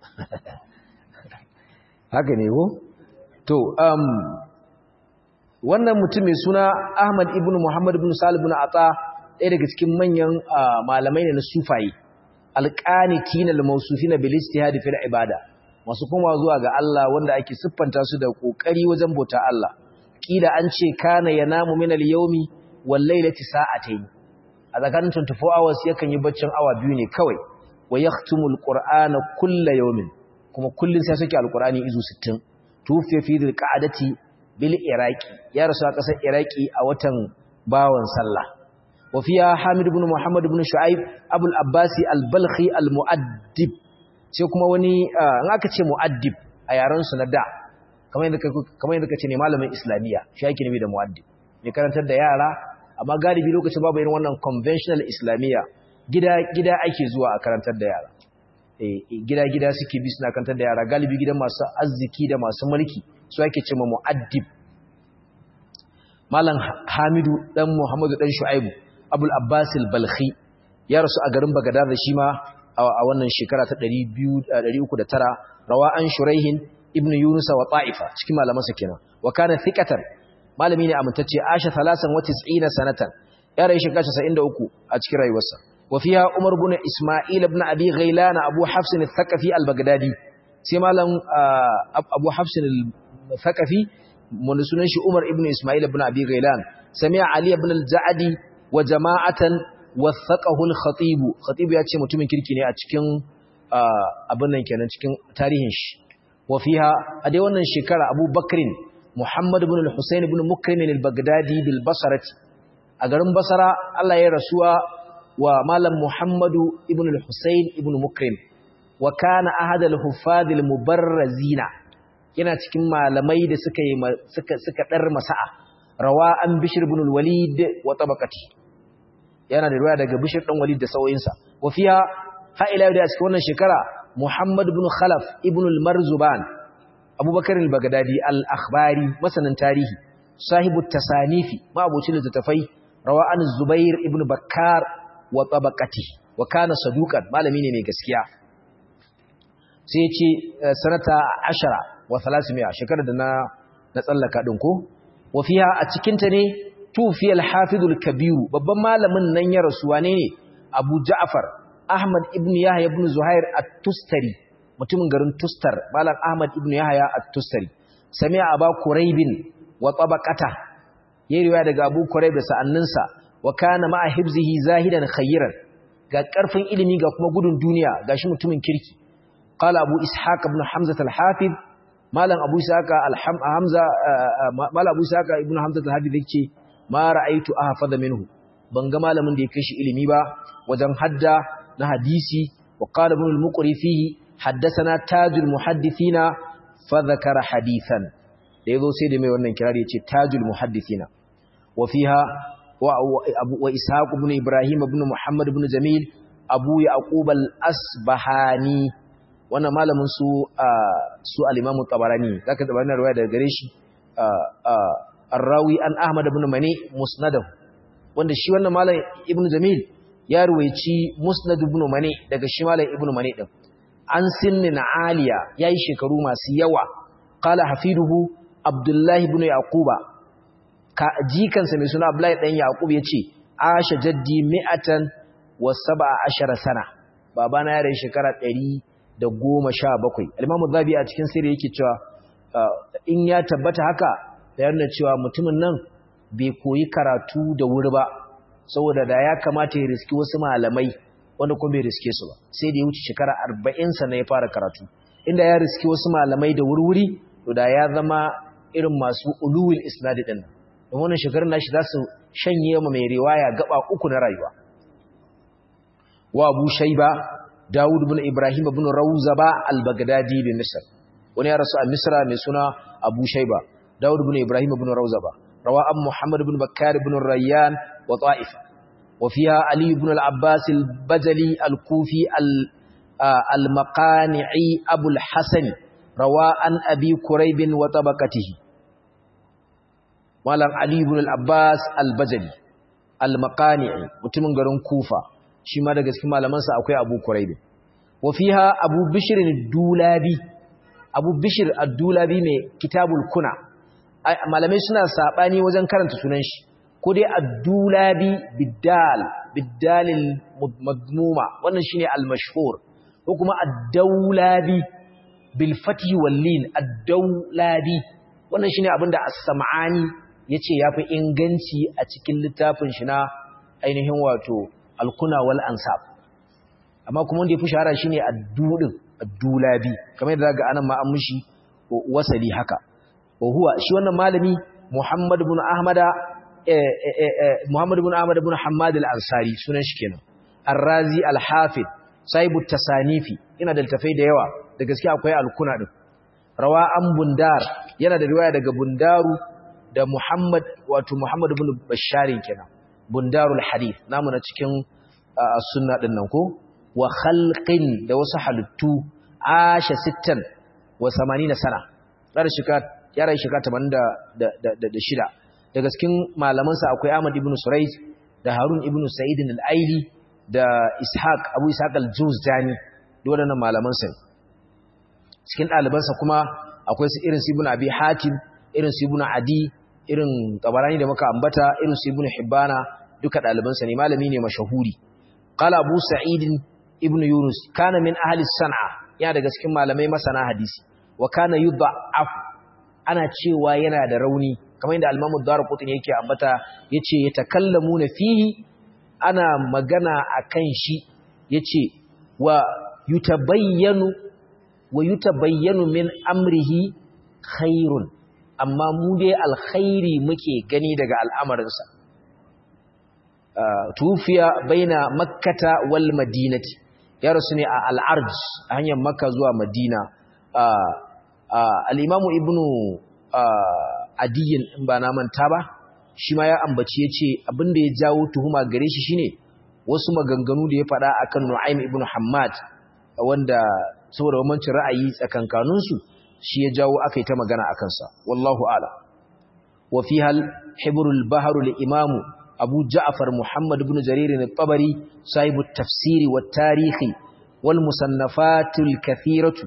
haka ne ko to um wannan mutum mai suna Ahmad ibn Muhammad ibn Salih ibn Atha ɗaya daga cikin manyan malamai ne na sufaye alƙanitin al-mawsufina bil ijtihad fil ibada masu kuma zuwa ga Allah wanda ake siffanta su da kokari wajen bauta Allah kila an ce kana yanamu min al-yawmi wal laylati sa'atayn a tsakanin 24 hours yakan yi baccin awa biyu ne kawai wa yahtumu al-qur'ana kulla yawmin kuma kullun sai suke al-qur'ani izu 60 tufiya fi dhil-qa'dati bil iraqi ya rasu a ƙasar iraqi a watan bawan sallah وفيها حامد بن محمد بن شعيب أبو الأباسي البلخي المؤدب sai kuma wani in aka ce mu'addib a yaran su na da kamar yadda kamar yadda kace ne malamin islamiya shi yake nabi da mu'addib mai karantar da yara amma galibi lokacin babu irin wannan conventional islamiya gida gida ake zuwa a karantar da yara eh gida gida suke bi suna karantar da yara galibi gidan masu arziki da masu mulki su ake ce mu'addib malam Hamidu dan Muhammadu dan Shu'aibu abul abbasil balkhi ya rasu a garin bagadar da shi ma a wannan shekara ta 309 rawa an shuraihin ibnu yunus wa ta'ifa cikin malamansa kenan wa kana thiqatan malami ne amintacce asha 93 sanatan ya rayu shekara 93 a cikin rayuwarsa wa fiha umar ibn isma'il ibn abi ghailan abu hafs al-thaqafi al-baghdadi sai malam abu hafs al-thaqafi mun sunan shi umar ibn isma'il ibn abi ghailan sami'a ali ibn al-za'di wa jama'atan wathaqahu al-khatib khatib ya ce mutumin kirki ne a cikin abin nan kenan cikin tarihin shi wa fiha a dai wannan shekara Abu Bakrin Muhammad ibn al-Husayn ibn Mukrim al-Baghdadi bil Basrati a garin basara Allah ya rasuwa wa malam muhammadu ibn al-husayn ibn mukrim wa kana ahad al-huffaz al-mubarrazina yana cikin malamai da suka yi suka suka dar masa'a rawa an bishr ibn al-walid wa tabaqati yana da riwaya daga bishr dan walid da sauyinsa wa fiha ha ila da cikin wannan shekara muhammad ibn khalaf ibn al-marzuban abubakar al-bagdadi al-akhbari masanin tarihi sahibu tasanifi ma abucin littafai rawa an zubair ibn bakkar wa tabaqati wa kana saduqan malami ne mai gaskiya sai ce sanata 10 wa 300 shekarar da na na tsallaka din ko wa fiha a cikin ta ne tufi al-hafiz al-kabir babban malamin nan ya rasu wane ne abu ja'far ahmad ibn yahya ibn zuhair at-tustari mutumin garin tustar malam ahmad ibn yahya at-tustari sami'a aba quraibin wa tabaqata yayi riwaya daga abu quraib da sa'anninsa wa kana ma'a hibzihi zahidan khayran ga karfin ilimi ga kuma gudun duniya gashi mutumin kirki qala abu ishaq ibn hamza al-hafiz malam abu ishaq al-hamza malam abu ishaq ibn hamza al-hafiz yace ma ra'aytu ahfaza minhu ban ga malamin da ya kai shi ilimi ba wajen hadda na hadisi wa qala ibn al-muqri fihi haddathana tajul muhaddithina fa dhakara hadithan da yazo sai da mai wannan kirari yace tajul muhaddithina wa fiha wa ishaq ibn ibrahim ibn muhammad ibn jamil abu yaqub al-asbahani wannan malamin su su al-imam tabarani zaka da wannan riwaya daga gare shi ar-rawi an ahmad ibn mani musnadahu wanda shi wannan malam ibn jamil ya ruwaici musnad ibn mani daga shi malam ibn mani din an sinnin aliya yayi shekaru masu yawa qala hafiduhu abdullahi ibn yaquba ka jikansa mai suna abdullahi dan yaqub yace asha jaddi mi'atan wa sab'a ashara sana babana ya rayu shekara 117 al-imam zabi a cikin sirri yake cewa in ya tabbata haka da yana cewa mutumin nan bai koyi karatu da wuri ba saboda da ya kamata ya riski wasu malamai wanda kuma bai riske su ba sai da ya wuce shekara 40 sa ya fara karatu inda ya riski wasu malamai da wurwuri to da ya zama irin masu uluwil isnadi din don wannan shekarun nashi za su shanye ma mai riwaya gaba uku na rayuwa wa Abu Shayba Dawud ibn Ibrahim ibn Rawzaba al-Baghdadi bi Misr wani ya rasu a Misra mai suna Abu Shayba Dawud ibn Ibrahim ibn Rawzaba rawa an Muhammad ibn Bakkar ibn Rayyan wa Ta'ifa wa fiha Ali ibn al-Abbas al-Bajali al-Kufi al-Maqani'i Abu al-Hasan rawa an Abi Kurayb wa tabaqatihi Malam Ali ibn al-Abbas al-Bajali al-Maqani'i mutumin garin Kufa shi ma daga cikin malamansa akwai Abu Kurayb wa fiha Abu Bishr ad-Dulabi Abu Bishr ad-Dulabi mai Kitabul Kuna malamai suna sabani wajen karanta sunan shi ko dai ad-Dulabi bidal bidalil madmuma wannan shine al-mashhur ko kuma ad-Dawlabi bil fathi wal lin ad-Dawlabi wannan shine abinda as-Sam'ani yace yafi inganci a cikin littafin shi na ainihin wato al-Kuna wal Ansab amma kuma wanda yafi shahara shine ad-Dudin ad-Dulabi kamar yadda zaka anan ma an mishi wasali haka wa huwa shi wannan malami Muhammad ibn Ahmada Muhammad ibn Ahmad ibn Hammad al-Ansari sunan shi kenan Ar-Razi al-Hafid Saibu Tasanifi ina da tafai da yawa da gaske akwai al-Kuna din Rawa an Bundar yana da riwaya daga Bundaru da Muhammad wato Muhammad ibn Basharin kenan Bundarul Hadith namu na cikin sunna din nan ko wa khalqin da wasu halittu asha sittan wa 80 sana dar shika yara shika 86 daga cikin malamansa akwai Ahmad ibn Surayj da Harun ibn Sa'id al-Aili da Ishaq Abu Ishaq al-Juzjani duk waɗannan malamansa cikin ɗalibansa kuma akwai su irin su Ibn Abi Hatim irin su Ibn Adi irin Tabarani da muka ambata irin su Ibn Hibbana duka ɗalibansa ne malami ne mashahuri qala Abu Sa'id ibn Yunus kana min ahli San'a yana daga cikin malamai masana hadisi wa kana yudha'af ana cewa yana da rauni kamar yadda al-Imam ad-Darqutni yake ambata yace yatakallamuna fihi ana magana akan shi yace wa yutabayyanu wa yutabayyanu min amrihi khairun amma mu dai alkhairi muke gani daga al'amarinsa tufiya baina makkata wal madinati ya rasu ne a al'arj a hanyar makka zuwa madina al'imamu ibnu adiyin in ba na manta ba shi ma ya ambaci ya ce abinda ya jawo tuhuma gare shi shine wasu maganganu da ya faɗa akan nu'aym ibnu hammad wanda saboda bambancin ra'ayi tsakankaninsu shi ya jawo aka yi ta magana a kansa wallahu ala wa fi hal hibrul baharu li imamu abu ja'far muhammad ibn jarir al-tabari sahibu tafsiri wa tarihi wal musannafatul kathiratu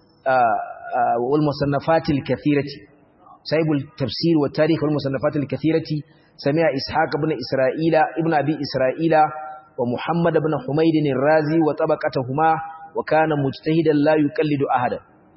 wal musannafatil kathirati sahibu tafsir wa tarihi wal musannafatil kathirati sami'a ishaq ibn isra'ila ibn abi isra'ila wa muhammad ibn humayd ar-razi wa tabaqatuhuma wa kana mujtahidan la yuqallidu ahada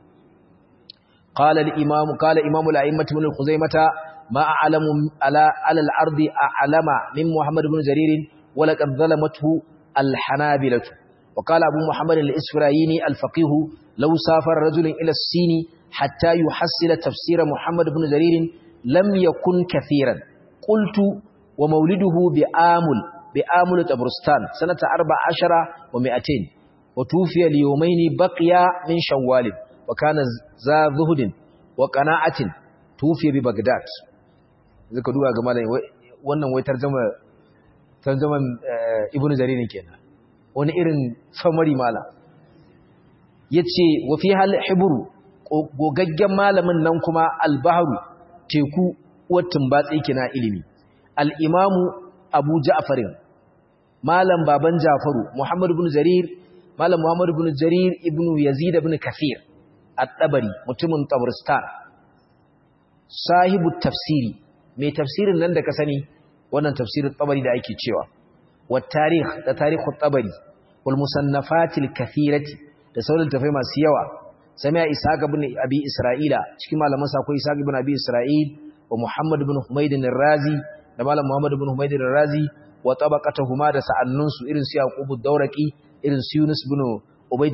قال الإمام قال إمام الأئمة من الخزيمة ما أعلم على على الأرض أعلم من محمد بن جرير ولقد ظلمته الحنابلة وقال أبو محمد الإسفرايني الفقيه لو سافر رجل إلى الصين حتى يحصل تفسير محمد بن جرير لم يكن كثيرا قلت ومولده بآمل بآمل تبرستان سنة أربع عشر ومئتين وتوفي ليومين بقي من شوال وكان ذا زهد وقناعة توفي ببغداد zaka duba ga malami wannan wai tarjuma tarjuman ibnu jarir kenan wani irin samari mala yace wa fi hal hibru gogaggen malamin nan kuma al-bahru teku watin batsi kina ilimi al-imamu abu ja'far malam baban ja'faru muhammad ibn jarir malam muhammad ibn jarir ibn yazid ibn kathir at-tabari mutumin tabristan sahibu tafsiri mai tafsirin nan da ka sani wannan tafsirin tabari da ake cewa wa tarikh da tarihu tabari wal musannafatil kathirati da sauran tafai masu yawa sami'a ishaq ibn abi isra'ila cikin malaman sa akwai ishaq ibn abi isra'il wa muhammad ibn humayd ar-razi da malam muhammad ibn humayd ar-razi wa tabaqatuhuma da sa'annun su irin su yaqub ad-dawraqi irin su yunus ibn ubayd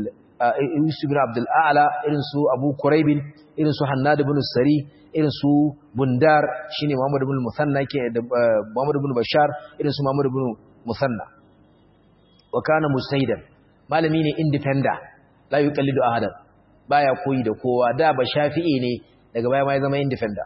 Yusuf bin Abdul A'la irin su Abu Quraib irin su Hannad ibn Sari irin su Bundar shine Muhammad ibn Musanna ke da Muhammad ibn Bashar irin su Muhammad ibn Musanna wa kana mustaidan malami ne independent la yuqallidu ahadan baya koyi da kowa da ba Shafi'i ne daga baya ma ya zama independent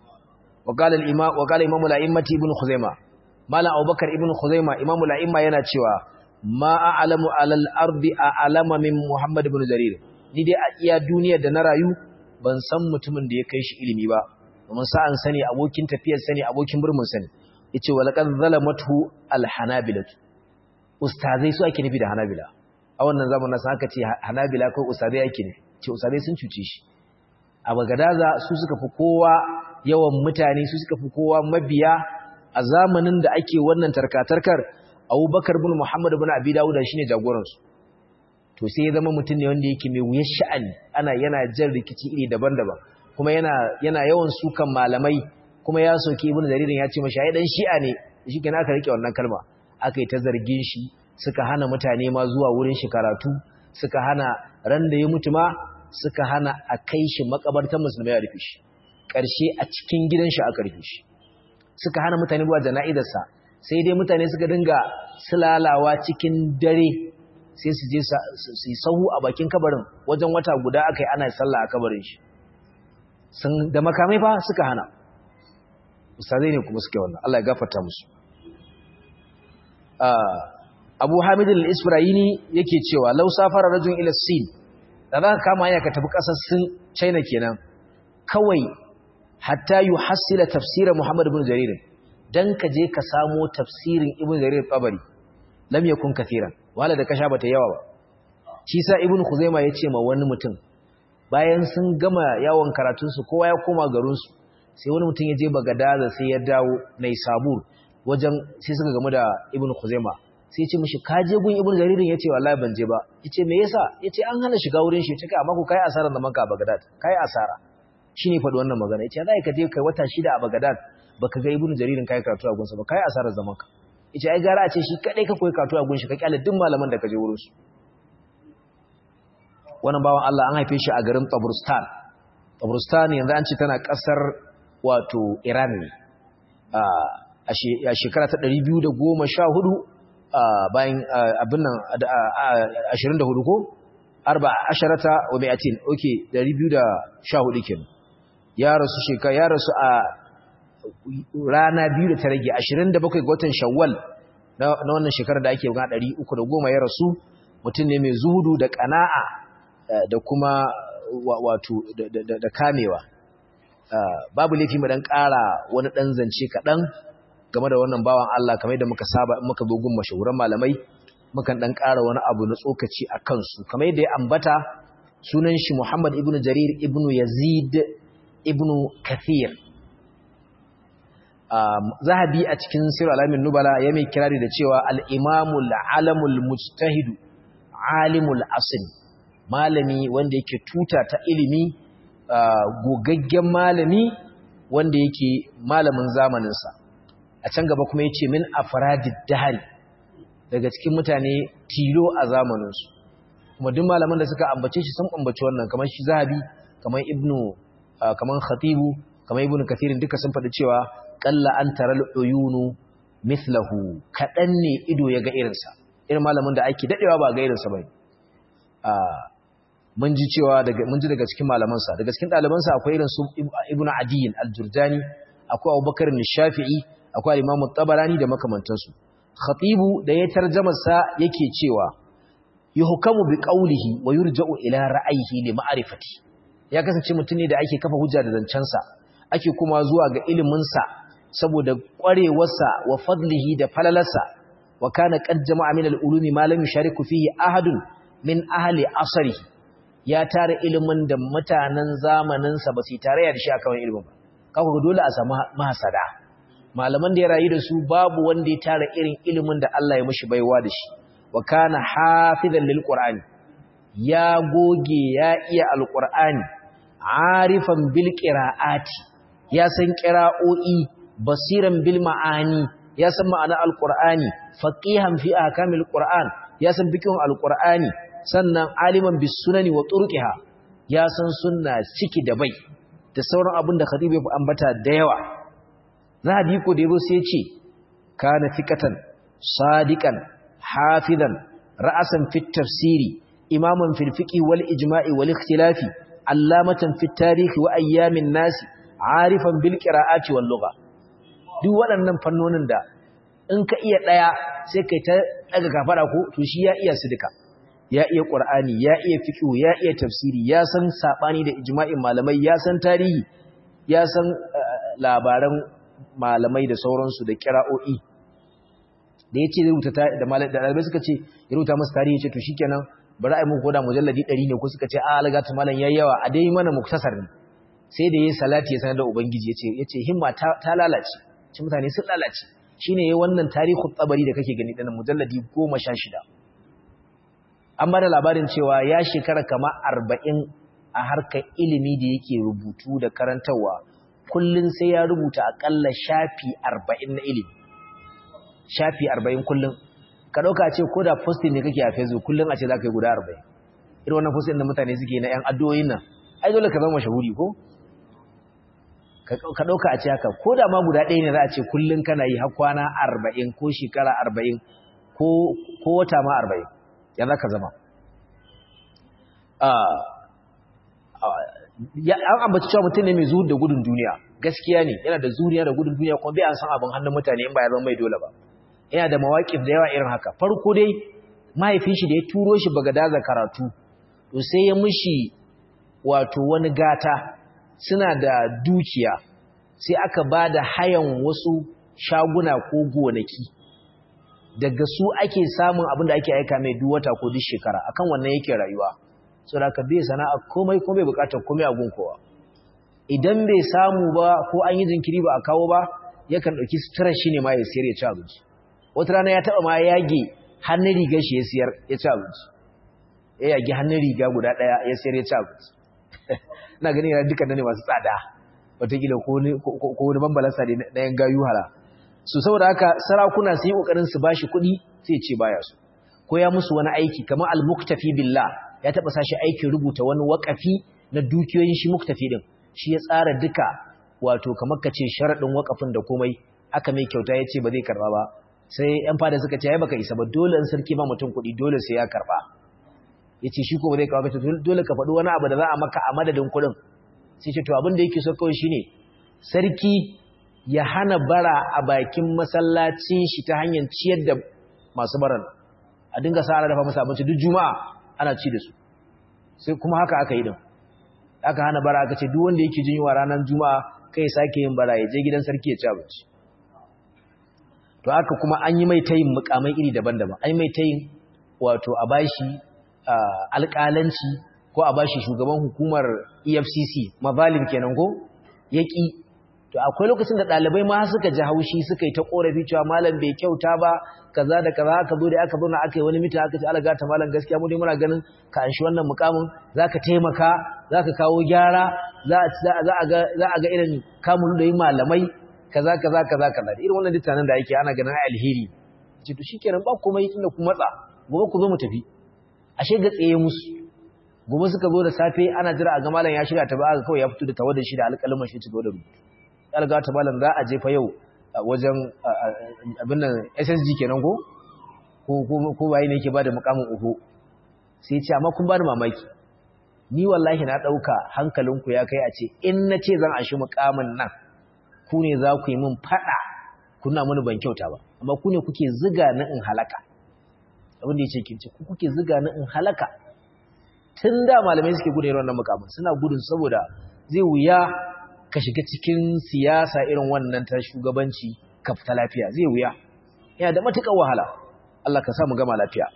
wa qala al-imam wa qala imam al-a'immati ibn Khuzaimah malam Abubakar ibn Khuzaimah imam al-a'imma yana cewa ma a'lamu alal ardi a'lama min Muhammad ibn Jarir ni dai a iya duniyar da na rayu ban san mutumin da ya kai shi ilimi ba mun sa'an sani abokin tafiyar sani abokin burmun sani yace walaqad zalamatu alhanabilatu ustazai su ake nufi da hanabila a wannan zamanin sa aka ce hanabila ko ustazai ake nufi ce ustazai sun cuce shi a bagadaza su suka fi kowa yawan mutane su suka fi kowa mabiya a zamanin da ake wannan tarkatarkar abubakar bin muhammad bin abi dawuda shine jagoransu to sai ya zama mutum ne wanda yake mai wuyar sha'ani ana yana jan rikici iri daban-daban kuma yana yana yawan sukan malamai kuma ya soki ibnu jaririn ya ce mashi ai dan shi'a ne shi kenan aka rike wannan kalma aka yi ta zargin shi suka hana mutane ma zuwa wurin shi karatu suka hana ran da ya mutu ma suka hana a kai shi makabartar musulmai a rufe shi ƙarshe a cikin gidan shi aka rufe shi suka hana mutane zuwa jana'izarsa sai dai mutane suka dinga sulalawa cikin dare sai su je su yi sahu a bakin kabarin wajen wata guda aka yi ana sallah a kabarin shi sun da makamai fa suka hana ustazai ne kuma suke wannan Allah ya gafarta musu Abu Hamid al-Isfirayini yake cewa law safara rajul ila Sin da za ka kama hanya ka tafi kasar Sin China kenan kawai hatta yuhassila tafsira Muhammad ibn Jarir dan ka je ka samo tafsirin Ibn Jarir Tabari lam yakun kathiran wala da kasha bata yawa ba shi sa Ibn Khuzaimah yace ma wani mutum bayan sun gama yawon karatun su kowa ya koma garin su sai wani mutum ya je Bagadaza sai ya dawo Nai Sabur wajen sai suka gamu da Ibn Khuzaimah sai ya ce mishi ka je gun Ibn Jarir yace wallahi ban je ba yace me yasa yace an hana shiga wurin shi yace kai amma ku kai asaran da manka a Bagdad kai asara shine faɗi wannan magana yace zai ka je kai wata shida a Bagdad baka ga Ibn Jaririn kai karatu a gunsa ba kai asarar zaman ka yace ai gara a ce shi kadai ka koyi karatu a gun shi ka kyale duk malaman da ka je wurin su wannan bawan Allah an haife shi a garin Taburstan Taburstan yanzu an ce tana kasar wato Iran ne a shekara ta 214 bayan abin nan 24 ko arba asharata wa mi'atin okay 214 kenan ya rasu shekara ya rasu a rana biyu da ta rage 27 ga watan shawwal na wannan shekarar da ake gana 310 ya rasu mutum ne mai zuhudu da kana'a da kuma wato da kamewa babu laifi mu dan ƙara wani dan zance kaɗan game da wannan bawan Allah kamar yadda muka saba in muka zo gun mashahuran malamai mukan dan ƙara wani abu na tsokaci a kansu kamar yadda ya ambata sunan shi Muhammad ibn Jarir ibn Yazid ibn Kathir zahabi a cikin sirr alamin nubala ya mai kirari da cewa al-imamul alamul mujtahid alimul asl malami wanda yake tuta ta ilimi gogaggen malami wanda yake malamin zamaninsa a can gaba kuma yace min afradid dahri daga cikin mutane tilo a zamaninsu kuma duk malaman da suka ambace shi sun ambaci wannan kamar shi zahabi kamar ibnu kamar khatibu kamar ibnu kathirin duka sun faɗi cewa qalla an taral uyunu mithlahu kadan ne ido ya ga irinsa irin malamin da ake dadewa ba ga irinsa bane mun ji cewa daga mun ji daga cikin malamansa daga cikin ɗalibansa akwai irin su ibnu adiyin al-jurdani akwai abubakar shafi'i akwai al-imam tabarani da makamantansu khatibu da ya tarjama sa yake cewa yuhkamu bi qawlihi wa yurja'u ila ra'ayhi li ma'rifati ya kasance mutum ne da ake kafa hujja da zancensa ake kuma zuwa ga ilimin sa saboda kwarewarsa wa fadlihi da falalarsa wa kana qad jama'a min al-ulumi ma lam yushariku fihi ahadun min ahli asrihi ya tara ilimin da mutanen zamaninsa ba su tare da shi a kawai ilimin ba kawo ga dole a samu mahasada malaman da ya rayu da su babu wanda ya tara irin ilimin da Allah ya mashi baiwa da shi wa kana hafizan lil qur'ani ya goge ya iya alqur'ani arifan bil qira'ati ya san qira'o'i basiran bil ma'ani ya san ma'ana alqur'ani faqihan fi ahkamil qur'an ya san fiqhun alqur'ani sannan aliman bis sunani wa turqiha ya san sunna ciki da bai da sauran abin da khatib ya ambata da yawa zahabi ko da yabo sai ya ce kana fiqatan sadiqan hafizan ra'asan fit tafsiri imaman fil fiqhi wal ijma'i wal ikhtilafi allamatan fit tarihi wa ayyamin nasi arifan bil qira'ati wal lugha duk waɗannan fannonin da in ka iya daya sai kai ta daga kafara ko to shi ya iya su duka ya iya qur'ani ya iya fiqh ya iya tafsiri ya san sabani da ijma'in malamai ya san tarihi ya san labaran malamai da sauransu da qira'o'i da yace rubuta da malamai da dalibai suka ce ya rubuta musu tarihi ce to shikenan bari ai muku koda mujalladi 100 ne ko suka ce a algatu malam yayi yawa a dai mana muktasar ne sai da yayi salati ya sanar da ubangiji yace yace himma ta lalace ci mutane sun lalace shine yayi wannan tarihu tabari da kake gani dinnan mujalladi 16 an bada labarin cewa ya shekara kama 40 a harkar ilimi da yake rubutu da karantawa kullun sai ya rubuta akalla shafi 40 na ilimi shafi 40 kullun ka dauka ce ko da posting ne kake a Facebook kullun a ce zaka yi guda 40 irin wannan posting da mutane suke na yan addu'o'in nan ai dole ka zama mashahuri ko ka ɗauka a ce haka ko da ma guda ɗaya ne za a ce kullum kana yi har kwana arba'in ko shekara arba'in ko wata ma arba'in ya za ka zama an ambaci cewa mutum ne mai zuhud da gudun duniya gaskiya ne yana da zuriya da gudun duniya kuma bai an san abin hannun mutane in ba ya zama mai dole ba yana da mawaƙif da yawa irin haka farko dai mahaifin shi da ya turo shi bagadaza karatu to sai ya mishi wato wani gata suna da dukiya sai aka ba da hayan wasu shaguna ko gonaki daga su ake samun abin da ake aika mai duk wata ko duk shekara akan wannan yake rayuwa so da ka bai sana'a komai ko bai bukatar komai a gunkowa idan bai samu ba ko an yi jinkiri ba a kawo ba yakan ɗauki sutura shi ne ma ya siyar ya ci abinci wata rana ya taɓa ma ya yage hannun rigar shi ya siyar ya ci abinci ya yage hannun riga guda ɗaya ya siyar ya ci abinci ina ganin yana dukkan ne masu tsada watakila ko wani bambalansa ne na yan gayu hala su saboda haka sarakuna sun yi kokarin su bashi kuɗi sai ce baya su ko ya musu wani aiki kamar al-muktafi billah ya taba sashi aikin rubuta wani wakafi na dukiyoyin shi muktafi din shi ya tsara duka wato kamar kace sharadin wakafin da komai aka mai kyauta ya ce ba zai karba ba sai yan fada suka ce ai baka isa ba dole in sarki ba mutum kuɗi dole sai ya karba ya ce shi ko ba zai kawo kace dole ka faɗi wani abu da za a maka a madadin kuɗin sai ce to abin da yake so kawai shine sarki ya hana bara a bakin masallacin shi ta hanyar ciyar da masu baran a dinga sa ana dafa masa abinci duk juma'a ana ci da su sai kuma haka aka yi din aka hana bara aka ce duk wanda yake jin yunwa ranar juma'a kai sake yin bara ya je gidan sarki ya ci abinci to aka kuma an yi mai tayin mukamai iri daban-daban an yi mai tayin wato a bashi alƙalanci ko a bashi shugaban hukumar EFCC mazalim kenan ko yaki to akwai lokacin da ɗalibai ma suka ji haushi suka yi ta ƙorafi cewa malam bai kyauta ba kaza da kaza aka zo da aka zauna aka yi wani mita aka ce alaga ta malam gaskiya mu dai muna ganin ka anshi wannan mukamin zaka taimaka zaka kawo gyara za a ga za a ga irin kamun da yi malamai kaza kaza kaza kaza irin wannan dittanan da yake ana ganin alheri ce to shikenan ba komai tunda ku matsa gobe ku zo mu tafi ashe ga tsaye musu gobe suka zo da safe ana jira a ga malam ya shirya ta ba aka kawai ya fito da tawadar shi da alƙalmin shi ci gaba da rubutu alga ta malam za a jefa yau wajen abin nan SSG kenan ko ko ko bai ne yake bada mukamin uku sai ce amma kun bani mamaki ni wallahi na dauka hankalinku ya kai a ce in nace zan ashi mukamin nan ku ne za ku yi min fada kuna mini ban kyauta ba amma ku ne kuke ziga na in halaka abin da yace kin ce ku kuke ziga na in halaka tun da malamai suke gudun wannan mukamin suna gudun saboda zai wuya ka shiga cikin siyasa irin wannan ta shugabanci ka fita lafiya zai wuya yana da matuƙar wahala Allah ka samu gama lafiya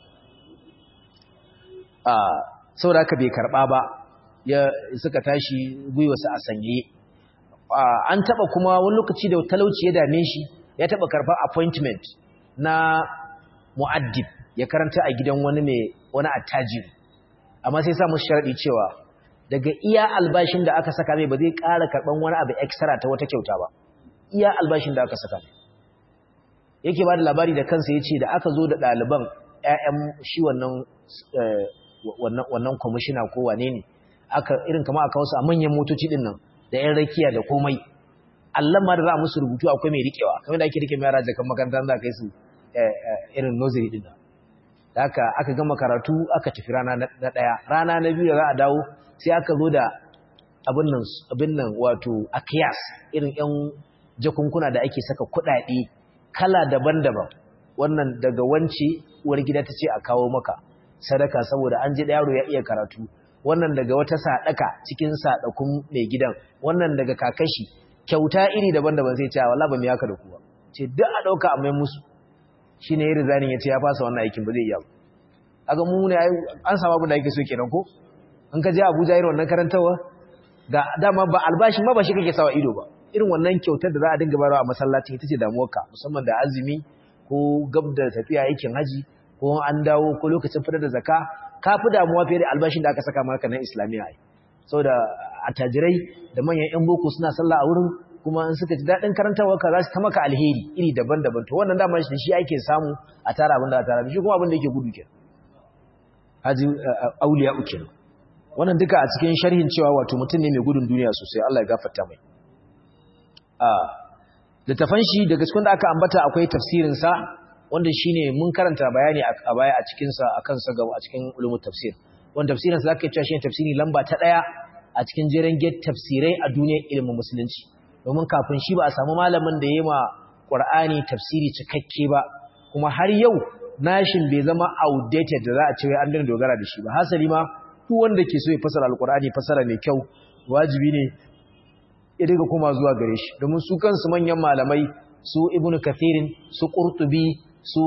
a saboda ka bai karɓa ba ya suka tashi gwiwarsa a sanye an taɓa kuma wani lokaci da talauci ya dame shi ya taɓa karɓar appointment na mu'addib ya karanta a gidan wani mai wani attajiri amma sai samu sharaɗi cewa daga iya albashin da aka saka mai ba zai ƙara karɓan wani abu extra ta wata kyauta ba iya albashin da aka saka mai yake ba da labari da kansa ya ce da aka zo da ɗaliban 'ya'yan shi wannan kwamishina ko wane ne aka irin kama aka wasu a manyan motoci ɗin nan da 'yan rakiya da komai allon ma da za a musu rubutu akwai mai riƙewa kamar da ake rike mai yara jakan makaranta za a kai su irin nursery ɗin nan da aka aka gama karatu aka tafi rana na ɗaya rana na biyu da za a dawo sai aka zo da abin nan wato akiyas irin yan jakunkuna da ake saka kuɗaɗe kala daban-daban wannan daga wance uwar gida ta ce a kawo maka sadaka saboda an ji yaro ya iya karatu wannan daga wata sadaka cikin sadakun mai gidan wannan daga kakashi kyauta iri daban-daban sai ce wallahi ba mu yaka da kuwa ce duk a dauka a mai musu shine yayin zanin yace ya fasa wannan aikin ba zai iya aga mu ne an samu abin da yake so kenan ko in ka je Abuja irin wannan karantawa ga dama ba albashi ma ba shi kake sawa ido ba irin wannan kyautar da za a dinga bayarwa a masallaci ita ce damuwarka musamman da azumi ko gab da tafiya aikin haji ko an dawo ko lokacin fitar da zakka ka fi damuwa fiye da albashin da aka saka maka na islamiyya ai saboda attajirai da manyan yan boko suna sallah a wurin kuma in suka ji daɗin karantarwa ka za su ta maka alheri iri daban-daban to wannan dama shi shi ake samu a tara abin da a tara shi kuma abin da yake gudu kenan haji auliya uke wannan duka a cikin sharhin cewa wato mutum ne mai gudun duniya sosai Allah ya gafarta mai littafan shi daga cikin da aka ambata akwai tafsirin sa wanda shine mun karanta bayani a baya a cikin sa akan sa gaba a cikin ulumul tafsir wanda tafsirin sa zaka cewa shine tafsiri lamba ta daya a cikin jeren get tafsirai a duniyar ilimin musulunci domin kafin shi ba a samu malamin da yayi ma Qur'ani tafsiri cikakke ba kuma har yau nashin bai zama outdated da za a ce wai an dana dogara da shi ba hasali ma duk wanda ke so ya fasara alqur'ani fasara mai kyau wajibi ne ya dinga koma zuwa gare shi domin su kansu manyan malamai su ibnu kathirin su qurtubi su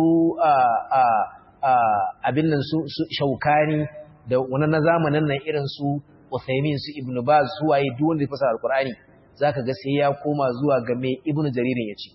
abin nan su shaukani da wani na zamanin nan irin su uthaymin su ibnu baz su waye duk wanda ya fasara alqur'ani zaka ga sai ya koma zuwa ga me ibnu jaririn yace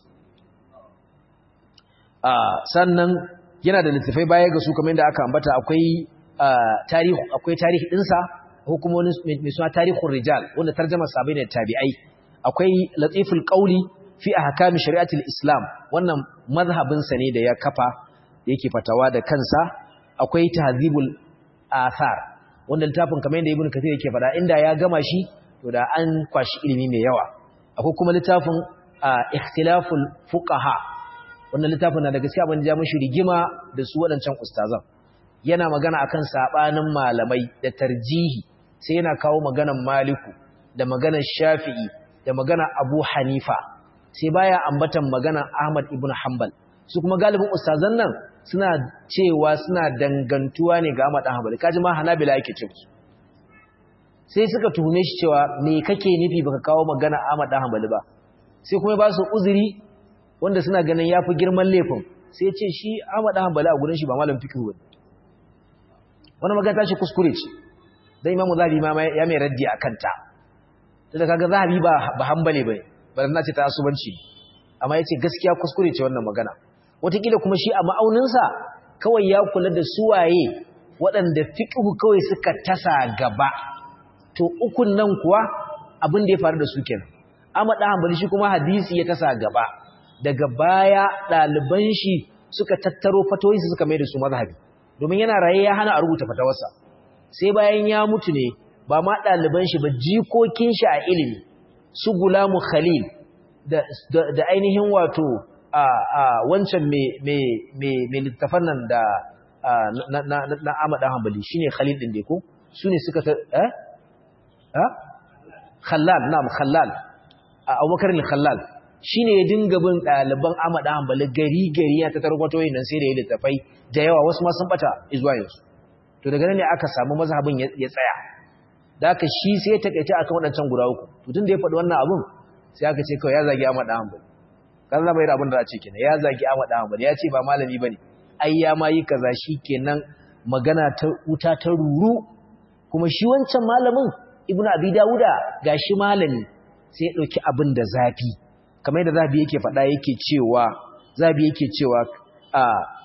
sannan yana da littafai baya ga su kamar yadda aka ambata akwai tarihi akwai tarihi dinsa hukumomin mai suna tarihun rijal wanda tarjama sabai da tabi'ai akwai latiful qauli fi ahkam shari'atul islam wannan mazhabin sa ne da ya kafa yake fatawa da kansa akwai tahzibul athar wanda littafin kamar yadda ibnu kathir yake fada inda ya gama shi to da an kwashi ilimi mai yawa akwai kuma littafin ikhtilaful fuqaha wannan littafin na da gaskiya ban ja mishi rigima da su waɗancan ustazan yana magana akan sabanin malamai da tarjihi sai yana kawo maganan maliku da maganan shafi'i da maganan abu hanifa sai baya ambatan maganan ahmad ibn hanbal su kuma galibin ustazan nan suna cewa suna dangantuwa ne ga ahmad hanbal kaji ma hanabila yake ce su sai suka tuhume shi cewa me kake nufi baka kawo magana ahmad hanbal ba sai kuma ba su uzuri wanda suna ganin yafi girman laifin sai ya ce shi ahmad hanbal a gurin shi ba malam fiqh bane wani magana shi kuskure ce dan imamu zahabi ma ya mai raddi akan ta da kaga zahabi ba ba hanbali bane bari na ce ta asubanci amma yace gaskiya kuskure ce wannan magana wataƙila kuma shi a ma'auninsa kawai ya kula da suwaye waɗanda fiqhu kawai suka tasa gaba to ukun nan kuwa abin da ya faru da su kenan amma da hanbali shi kuma hadisi ya tasa gaba daga baya ɗaliban shi suka tattaro fatoyi suka mai da su mazhabi domin yana raye ya hana a rubuta fatawarsa sai bayan ya mutu ne ba ma ɗaliban shi ba jikokin shi a ilimi su gulamu khalil da ainihin wato a wancan mai littafan nan da na amada hambali shi ne khalil ɗin da ko su ne suka ta eh? eh? khallal na khallal a abubakar ne khallal shi ne ya dinga bin ɗaliban amada hambali gari-gari ya ta tarwato yin nan sai da ya littafai da yawa wasu ma sun bata izuwa yanzu to daga nan ne aka samu mazhabin ya tsaya da aka shi sai ya takaice akan waɗancan guda uku to tun da ya faɗi wannan abun sai aka ce kawai ya zagi Ahmad Hanbali kan zama yin abin da a ce kenan ya zagi Ahmad Hanbali ya ce ba malami bane ai ya ma yi kaza kenan magana ta wuta ta ruru kuma shi wancan malamin Ibn Abi Dawuda gashi malami sai ya dauki abin da zafi kamar yadda zabi yake faɗa yake cewa zabi yake cewa a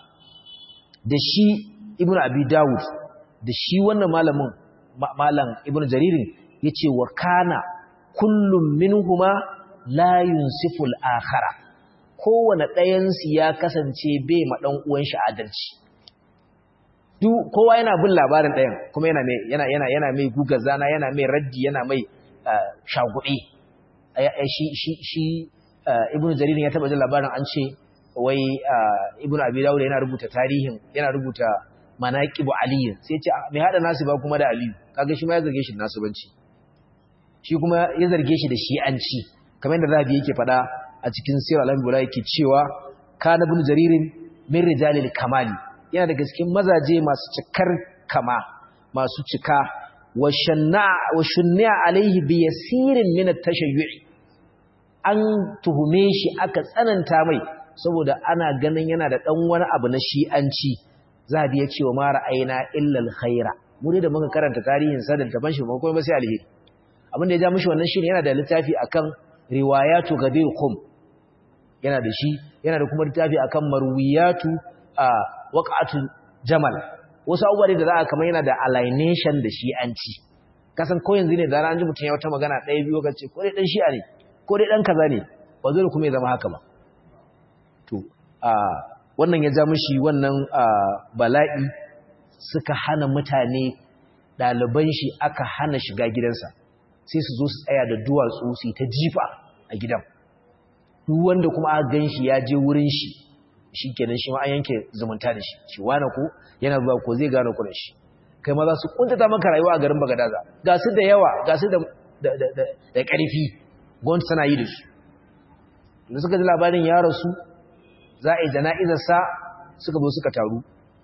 da shi Ibn Abi Dawud da shi wannan malamin malam Ibn Jaririn yace wa kana kullum minhuma la yunsiful akhara kowane ɗayan su ya kasance bai ma dan uwan shi adalci duk kowa yana bin labarin ɗayan kuma yana mai yana yana yana mai guga zana yana mai raddi yana mai shagudi shi shi shi ibnu jarir ya taba jin labarin an ce wai ibnu abi dawud yana rubuta tarihin yana rubuta manaqibu ali sai ce mai hada nasu ba kuma da ali kaga shi ma ya zarge shi nasubanci shi kuma ya zarge shi da shi'anci kamar yadda zabi yake fada a cikin sirr al-anbiya yake cewa kana ibn jaririn min rijalil kamali yana da cikin mazaje masu cikar kama masu cika wa shanna wa shunna alaihi bi yasirin min at-tashayyu'i an tuhume shi aka tsananta mai saboda ana ganin yana da dan wani abu na shi'anci zabi ya ce wa mara aina illa al-khaira mu da muka karanta tarihin sa da taban shi ba kuma ba sai alheri abin da ya ja mishi wannan shine yana da littafi akan riwayatu gadir khum yana da shi yana da kuma littafi akan marwiyatu a waqatu jamal wasu abubuwa da za a kamar yana da alienation da shi an ci kasan ko yanzu ne da an ji mutum ya wata magana ɗaya biyu ga ce ko dai dan shi'a ne ko dai dan kaza ne ba zai kuma ya zama haka ba to a wannan ya ja mishi wannan bala'i suka hana mutane ɗaliban shi aka hana shiga gidansa sai su zo su tsaya da duwatsu su ta jifa a gidan duk wanda kuma aka gan shi ya je wurin shi shi kenan shi ma an yanke zumunta da shi shi wane ko yana zuwa ko zai gane kuɗin shi kai ma za su kuntata maka rayuwa a garin bagadaza ga su da yawa ga su da da ƙarfi gwamnati tana yi da su da suka ji labarin ya rasu za a yi jana'izar sa suka zo suka taru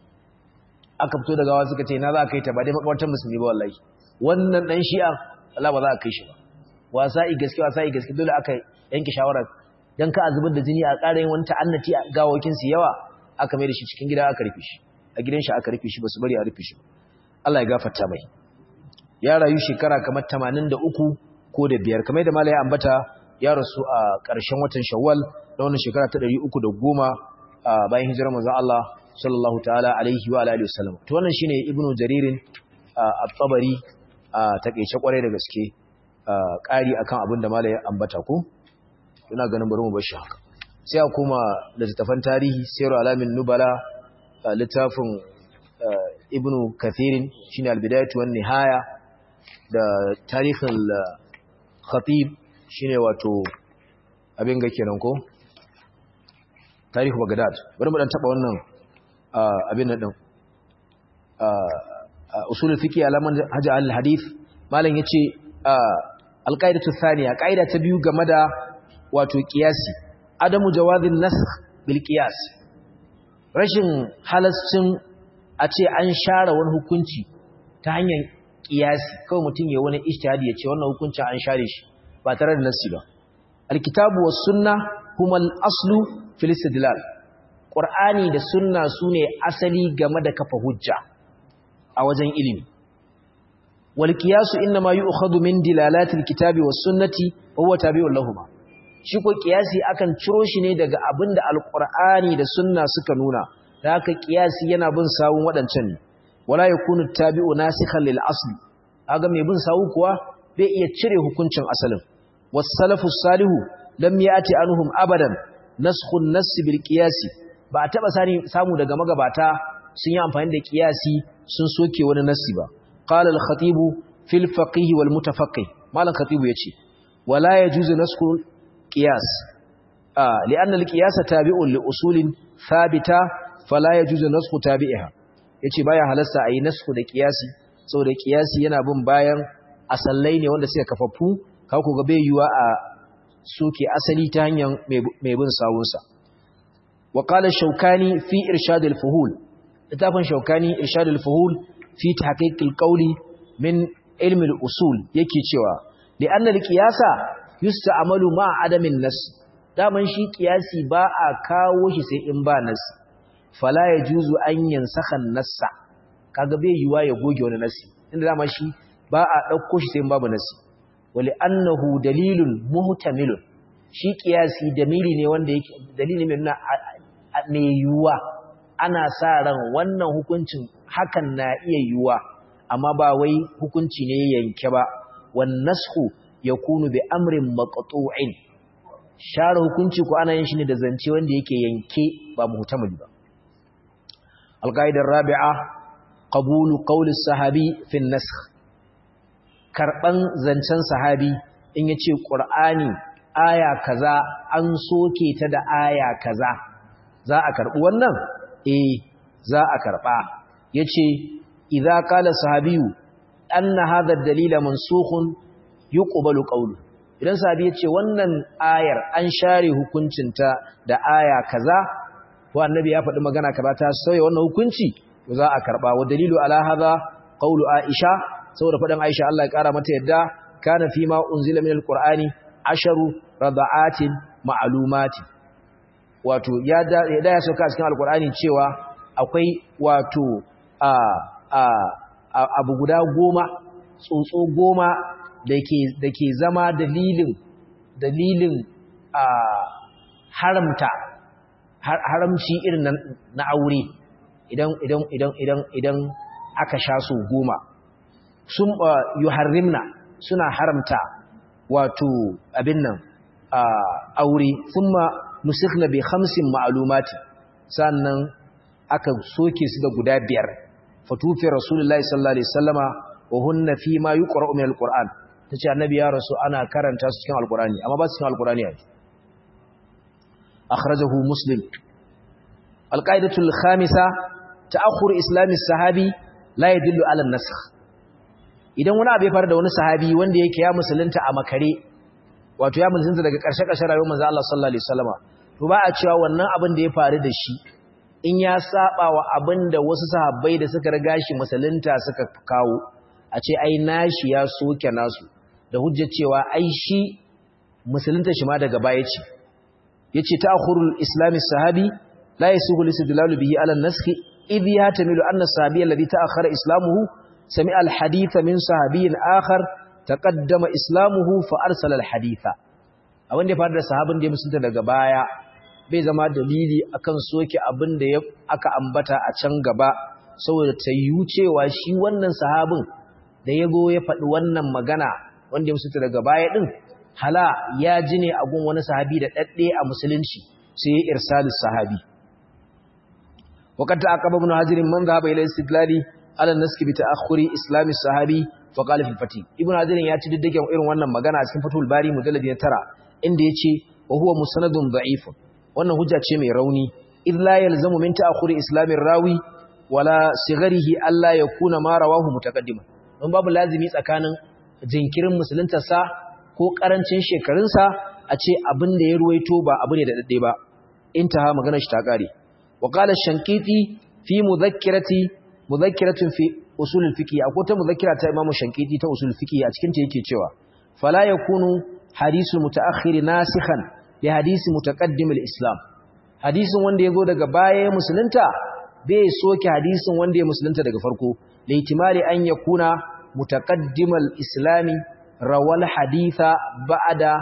aka fito da gawa suka ce na za a kai ta ba dai makamantar musulmi ba wallahi wannan dan shi'a Allah ba za a kai shi ba wasa i gaske wasa i gaske dole aka yanke shawara dan ka azubar da jini a ƙara yin wani ta'annati a gawakin su yawa aka mai da shi cikin gida aka rufe shi a gidan shi aka rufe shi basu bari a rufe shi Allah ya gafarta mai ya rayu shekara kamar 83 ko da biyar kamar da malai ambata ya rasu a ƙarshen watan Shawwal da wannan shekara ta 310 bayan hijirar manzon Allah sallallahu ta'ala alaihi wa alihi wasallam to wannan shine ibnu jaririn at-tabari a takeice kwarai da gaske ƙari akan abin da malai ambata ko ina ganin bari mu bar shi haka sai a koma da littafan tarihi sayru alamin nubala littafin ibnu kathirin shine al-bidayatu wan nihaya da tarihin khatib shine wato abin ga kenan ko tarihu bagdad bari mu dan taba wannan abin nan din usul fiqh alaman haja al hadith malam yace alqaidatu thaniya qaida ta biyu game da wato qiyasi adamu jawazin nasakh bil qiyas rashin halascin a ce an share wani hukunci ta hanyar qiyasi kawai mutum ya wani ijtihadi ya ce wannan hukuncin an share shi ba tare da nasi ba alkitabu was sunna huma al-aslu fil istidlal qur'ani da sunna sune asali game da kafa hujja a wajen ilimi wal qiyasu inma yu'khadhu min dilalati al-kitabi was sunnati wa huwa tabi'un lahumu shi ko qiyasi akan ciro shi ne daga abinda al-qur'ani da sunna suka nuna da haka qiyasi yana bin sawun wadancan ne wala yakunu tabi'u nasikhan lil asli kaga mai bin sawu kuwa bai iya cire hukuncin asalin was-salafu salihu lam yati anhum abadan naskhun nass bil qiyasi ba taba sani samu daga magabata sun yi amfani da qiyasi sun soke wani nassi ba qala al-khatib fil faqih wal mutafaqqih malan khatib yace wala yajuzu nasku qiyas ah li'anna al-qiyas tabi'un li usulin thabita fala yajuzu nasku tabi'iha yace baya halasta ayi nasku da qiyasi saboda qiyasi yana bin bayan asallai ne wanda suka kafaffu ka ku ga bai yiwa a soke asali ta hanyar mai bin sawunsa wa qala shaukani fi irshad al-fuhul littafin shaukani irshad al-fuhul fi tahqiq al-qawli min ilm al-usul yake cewa li anna al-qiyasa yusta'malu ma adamin nas daman shi qiyasi ba a kawo shi sai in ba nas fala yajuzu an yansakha an-nassa kaga bai yiwa ya goge wani nasi inda dama shi ba a dauko shi sai in babu nasi wali annahu dalilun muhtamilun shi kiyasi dalili ne wanda yake dalili mai nuna mai yuwa ana sa ran wannan hukuncin hakan na iya yuwa amma ba wai hukunci ne yanke ba wan nasxu yakunu bi amrin maqtu'in share hukunci ko ana yin shi ne da zance wanda yake yanke ba muhtamil ba alqaidar rabi'a qabulu qawli sahabi fi an-nasakh karɓan zancen sahabi in ya ce ƙur'ani aya kaza an soke ta da aya kaza za a karɓi wannan? eh za a karɓa ya ce idza qala sahabiyu anna hadha ad-dalila mansukhun yuqbalu qawlu idan sahabi ya ce wannan ayar an share hukuncinta da aya kaza to annabi ya faɗi magana kaza ta sauya wannan hukunci to za a karɓa wa dalilu ala hadha qawlu aisha saboda faɗin Aisha Allah ya ƙara mata yadda kana fi ma unzila min alqur'ani asharu rada'atin ma'lumati wato ya da ya sauka cikin alqur'ani cewa akwai wato a a abu guda goma tsotso goma dake dake zama dalilin dalilin a haramta haramci irin na aure idan idan idan idan idan aka sha su goma sun yuharrimna suna haramta wato abin nan aure thumma nusikhna bi khamsin ma'lumati sannan aka soke su da guda biyar fatufi rasulullahi sallallahu alaihi wasallama wa hunna fi ma yuqra'u min alquran tace annabi ya rasu ana karanta su cikin alqurani amma ba su cikin alqurani ai akhrajahu muslim alqaidatul khamisa ta'akhur islami sahabi la yadullu ala an-nasakh idan wani abu ya faru da wani sahabi wanda yake ya musulunta a makare wato ya musulunta daga ƙarshe-ƙarshe rayuwar manzo Allah sallallahu alaihi wasallama to ba a cewa wannan abin da ya faru da shi in ya saba wa abin da wasu sahabbai da suka riga shi musulunta suka kawo a ce ai nashi ya soke nasu da hujjar cewa ai shi musulunta shi ma daga baya ce yace ta'khurul islami sahabi la yasuhu listidlalu bihi ala an-nasakh idh yatamilu anna as-sahabiyya alladhi ta'akhkhara islamuhu سمع الحديث من صحابي آخر تقدم إسلامه فأرسل الحديث abin da ya faru da sahabin da ya musulunta daga baya bai zama dalili akan soke abin da aka ambata a can gaba saboda ta yi cewa shi wannan sahabin da ya go ya faɗi wannan magana wanda ya musulunta daga baya ɗin hala ya ji ne a gun wani sahabi da ɗaɗɗe a musulunci sai ya irsalis sahabi wakata aqaba ibn hajirin man dhahaba ila istidlali ala naski bi ta'akhuri islami sahabi fa qala fil fatih ibn hajar ya ci diddigen irin wannan magana a cikin fatul bari mujallad na tara inda yace wa huwa musanadun da'if wannan hujja ce mai rauni id la yalzamu min ta'khuri islamir rawi wala sigharihi alla yakuna ma rawahu mutaqaddiman don babu lazimi tsakanin jinkirin musuluntarsa ko karancin shekarunsa a ce abin da ya ruwaito ba abu ne da dadde ba intaha magana shi ta kare wa qala shankiti fi mudhakkirati mudhakkiratun fi usul al-fiqh akwai ta mudhakkira ta imamu shankiti ta usul fiqh a cikin ta yake cewa fala yakunu hadisu mutaakhir nasikhan li hadisi mutaqaddim al-islam hadisin wanda yazo daga baya musulunta bai soke hadisin wanda ya musulunta daga farko da ihtimali an yakuna mutaqaddim al-islami rawal haditha ba'da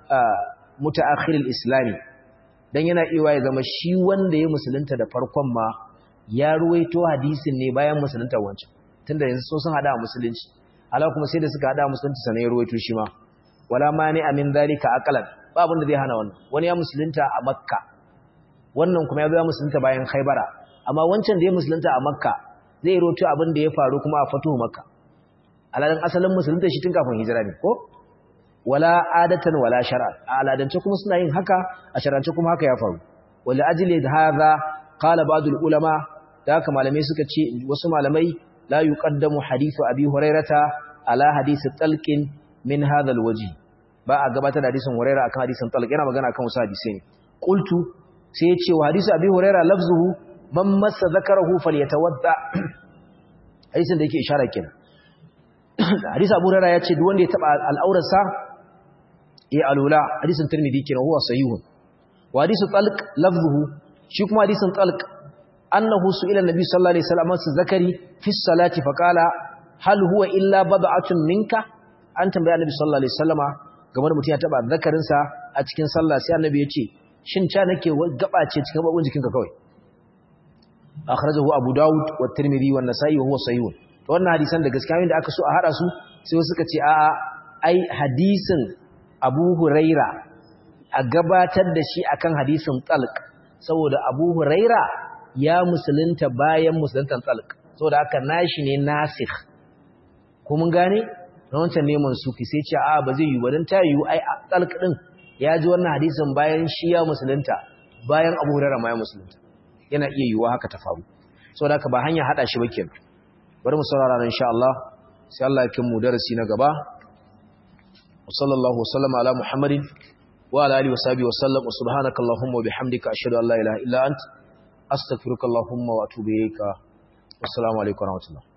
mutaakhir al-islami dan yana iya ya zama shi wanda ya musulunta da farkon ma ya ruwaito hadisin ne bayan musulunta wancan tunda yanzu so sun hada musulunci Allah kuma sai da suka hada musulunci sanan ya ruwaito shi ma wala mani amin zalika aqalan ba abin da zai hana wannan wani ya musulunta a makka wannan kuma ya zo ya musulunta bayan khaybara amma wancan da ya musulunta a makka zai roto abin da ya faru kuma a fatuhu makka aladan asalin musulunta shi tun kafin hijira ne ko wala adatan wala shar'a a aladance kuma suna yin haka a shar'ance kuma haka ya faru wala ajli hadha qala ba'd ulama da haka malamai suka ce wasu malamai la yuqaddamu hadithu abi hurairata ala hadith talqin min hadha alwaji ba a gabatar da hadisin huraira akan hadisin talq yana magana akan wasu hadisi ne qultu sai ya ce wa hadisi abi huraira lafzuhu man massa zakarahu falyatawadda hadisin da yake isharar kenan hadisi abu huraira ya ce duk wanda ya taba al'aurarsa ya alula hadisin tirmidhi kenan huwa sahihun wa hadisu talq lafzuhu shi kuma hadisin talq annahu su'ila nabi sallallahu alaihi wasallam su zakari fi salati faqala hal huwa illa bad'atun minka an tambaya annabi sallallahu alaihi wasallama game da mutum ya taba zakarinsa a cikin sallah sai annabi ya ce shin ca nake gaba ce cikin babun jikinka kawai akhrajahu abu daud wa tirmidhi wa nasa'i wa huwa sahih to wannan hadisan da gaskiya da aka so a hada su sai suka ce a'a ai hadisin abu huraira a gabatar da shi akan hadisin talq saboda abu huraira ya musulunta bayan musuluntan talq saboda haka nashi ne nasikh ko mun gane na wancan neman suki sai ce a ba zai yi ba don ta yi ai talq din ya ji wannan hadisin bayan shi ya musulunta bayan abu hurairah ma ya musulunta yana iya yiwuwa haka ta faru saboda haka ba hanya hada shi ba kenan bari mu saurara insha Allah sai Allah ya kimu darasi na gaba wa sallallahu wasallama ala muhammadin wa ala alihi wa sahbihi wa sallam wa subhanaka allahumma wa bihamdika ashhadu an la ilaha illa ant astaghfiruka allahumma wa atubu ilayka assalamu alaikum wa rahmatullah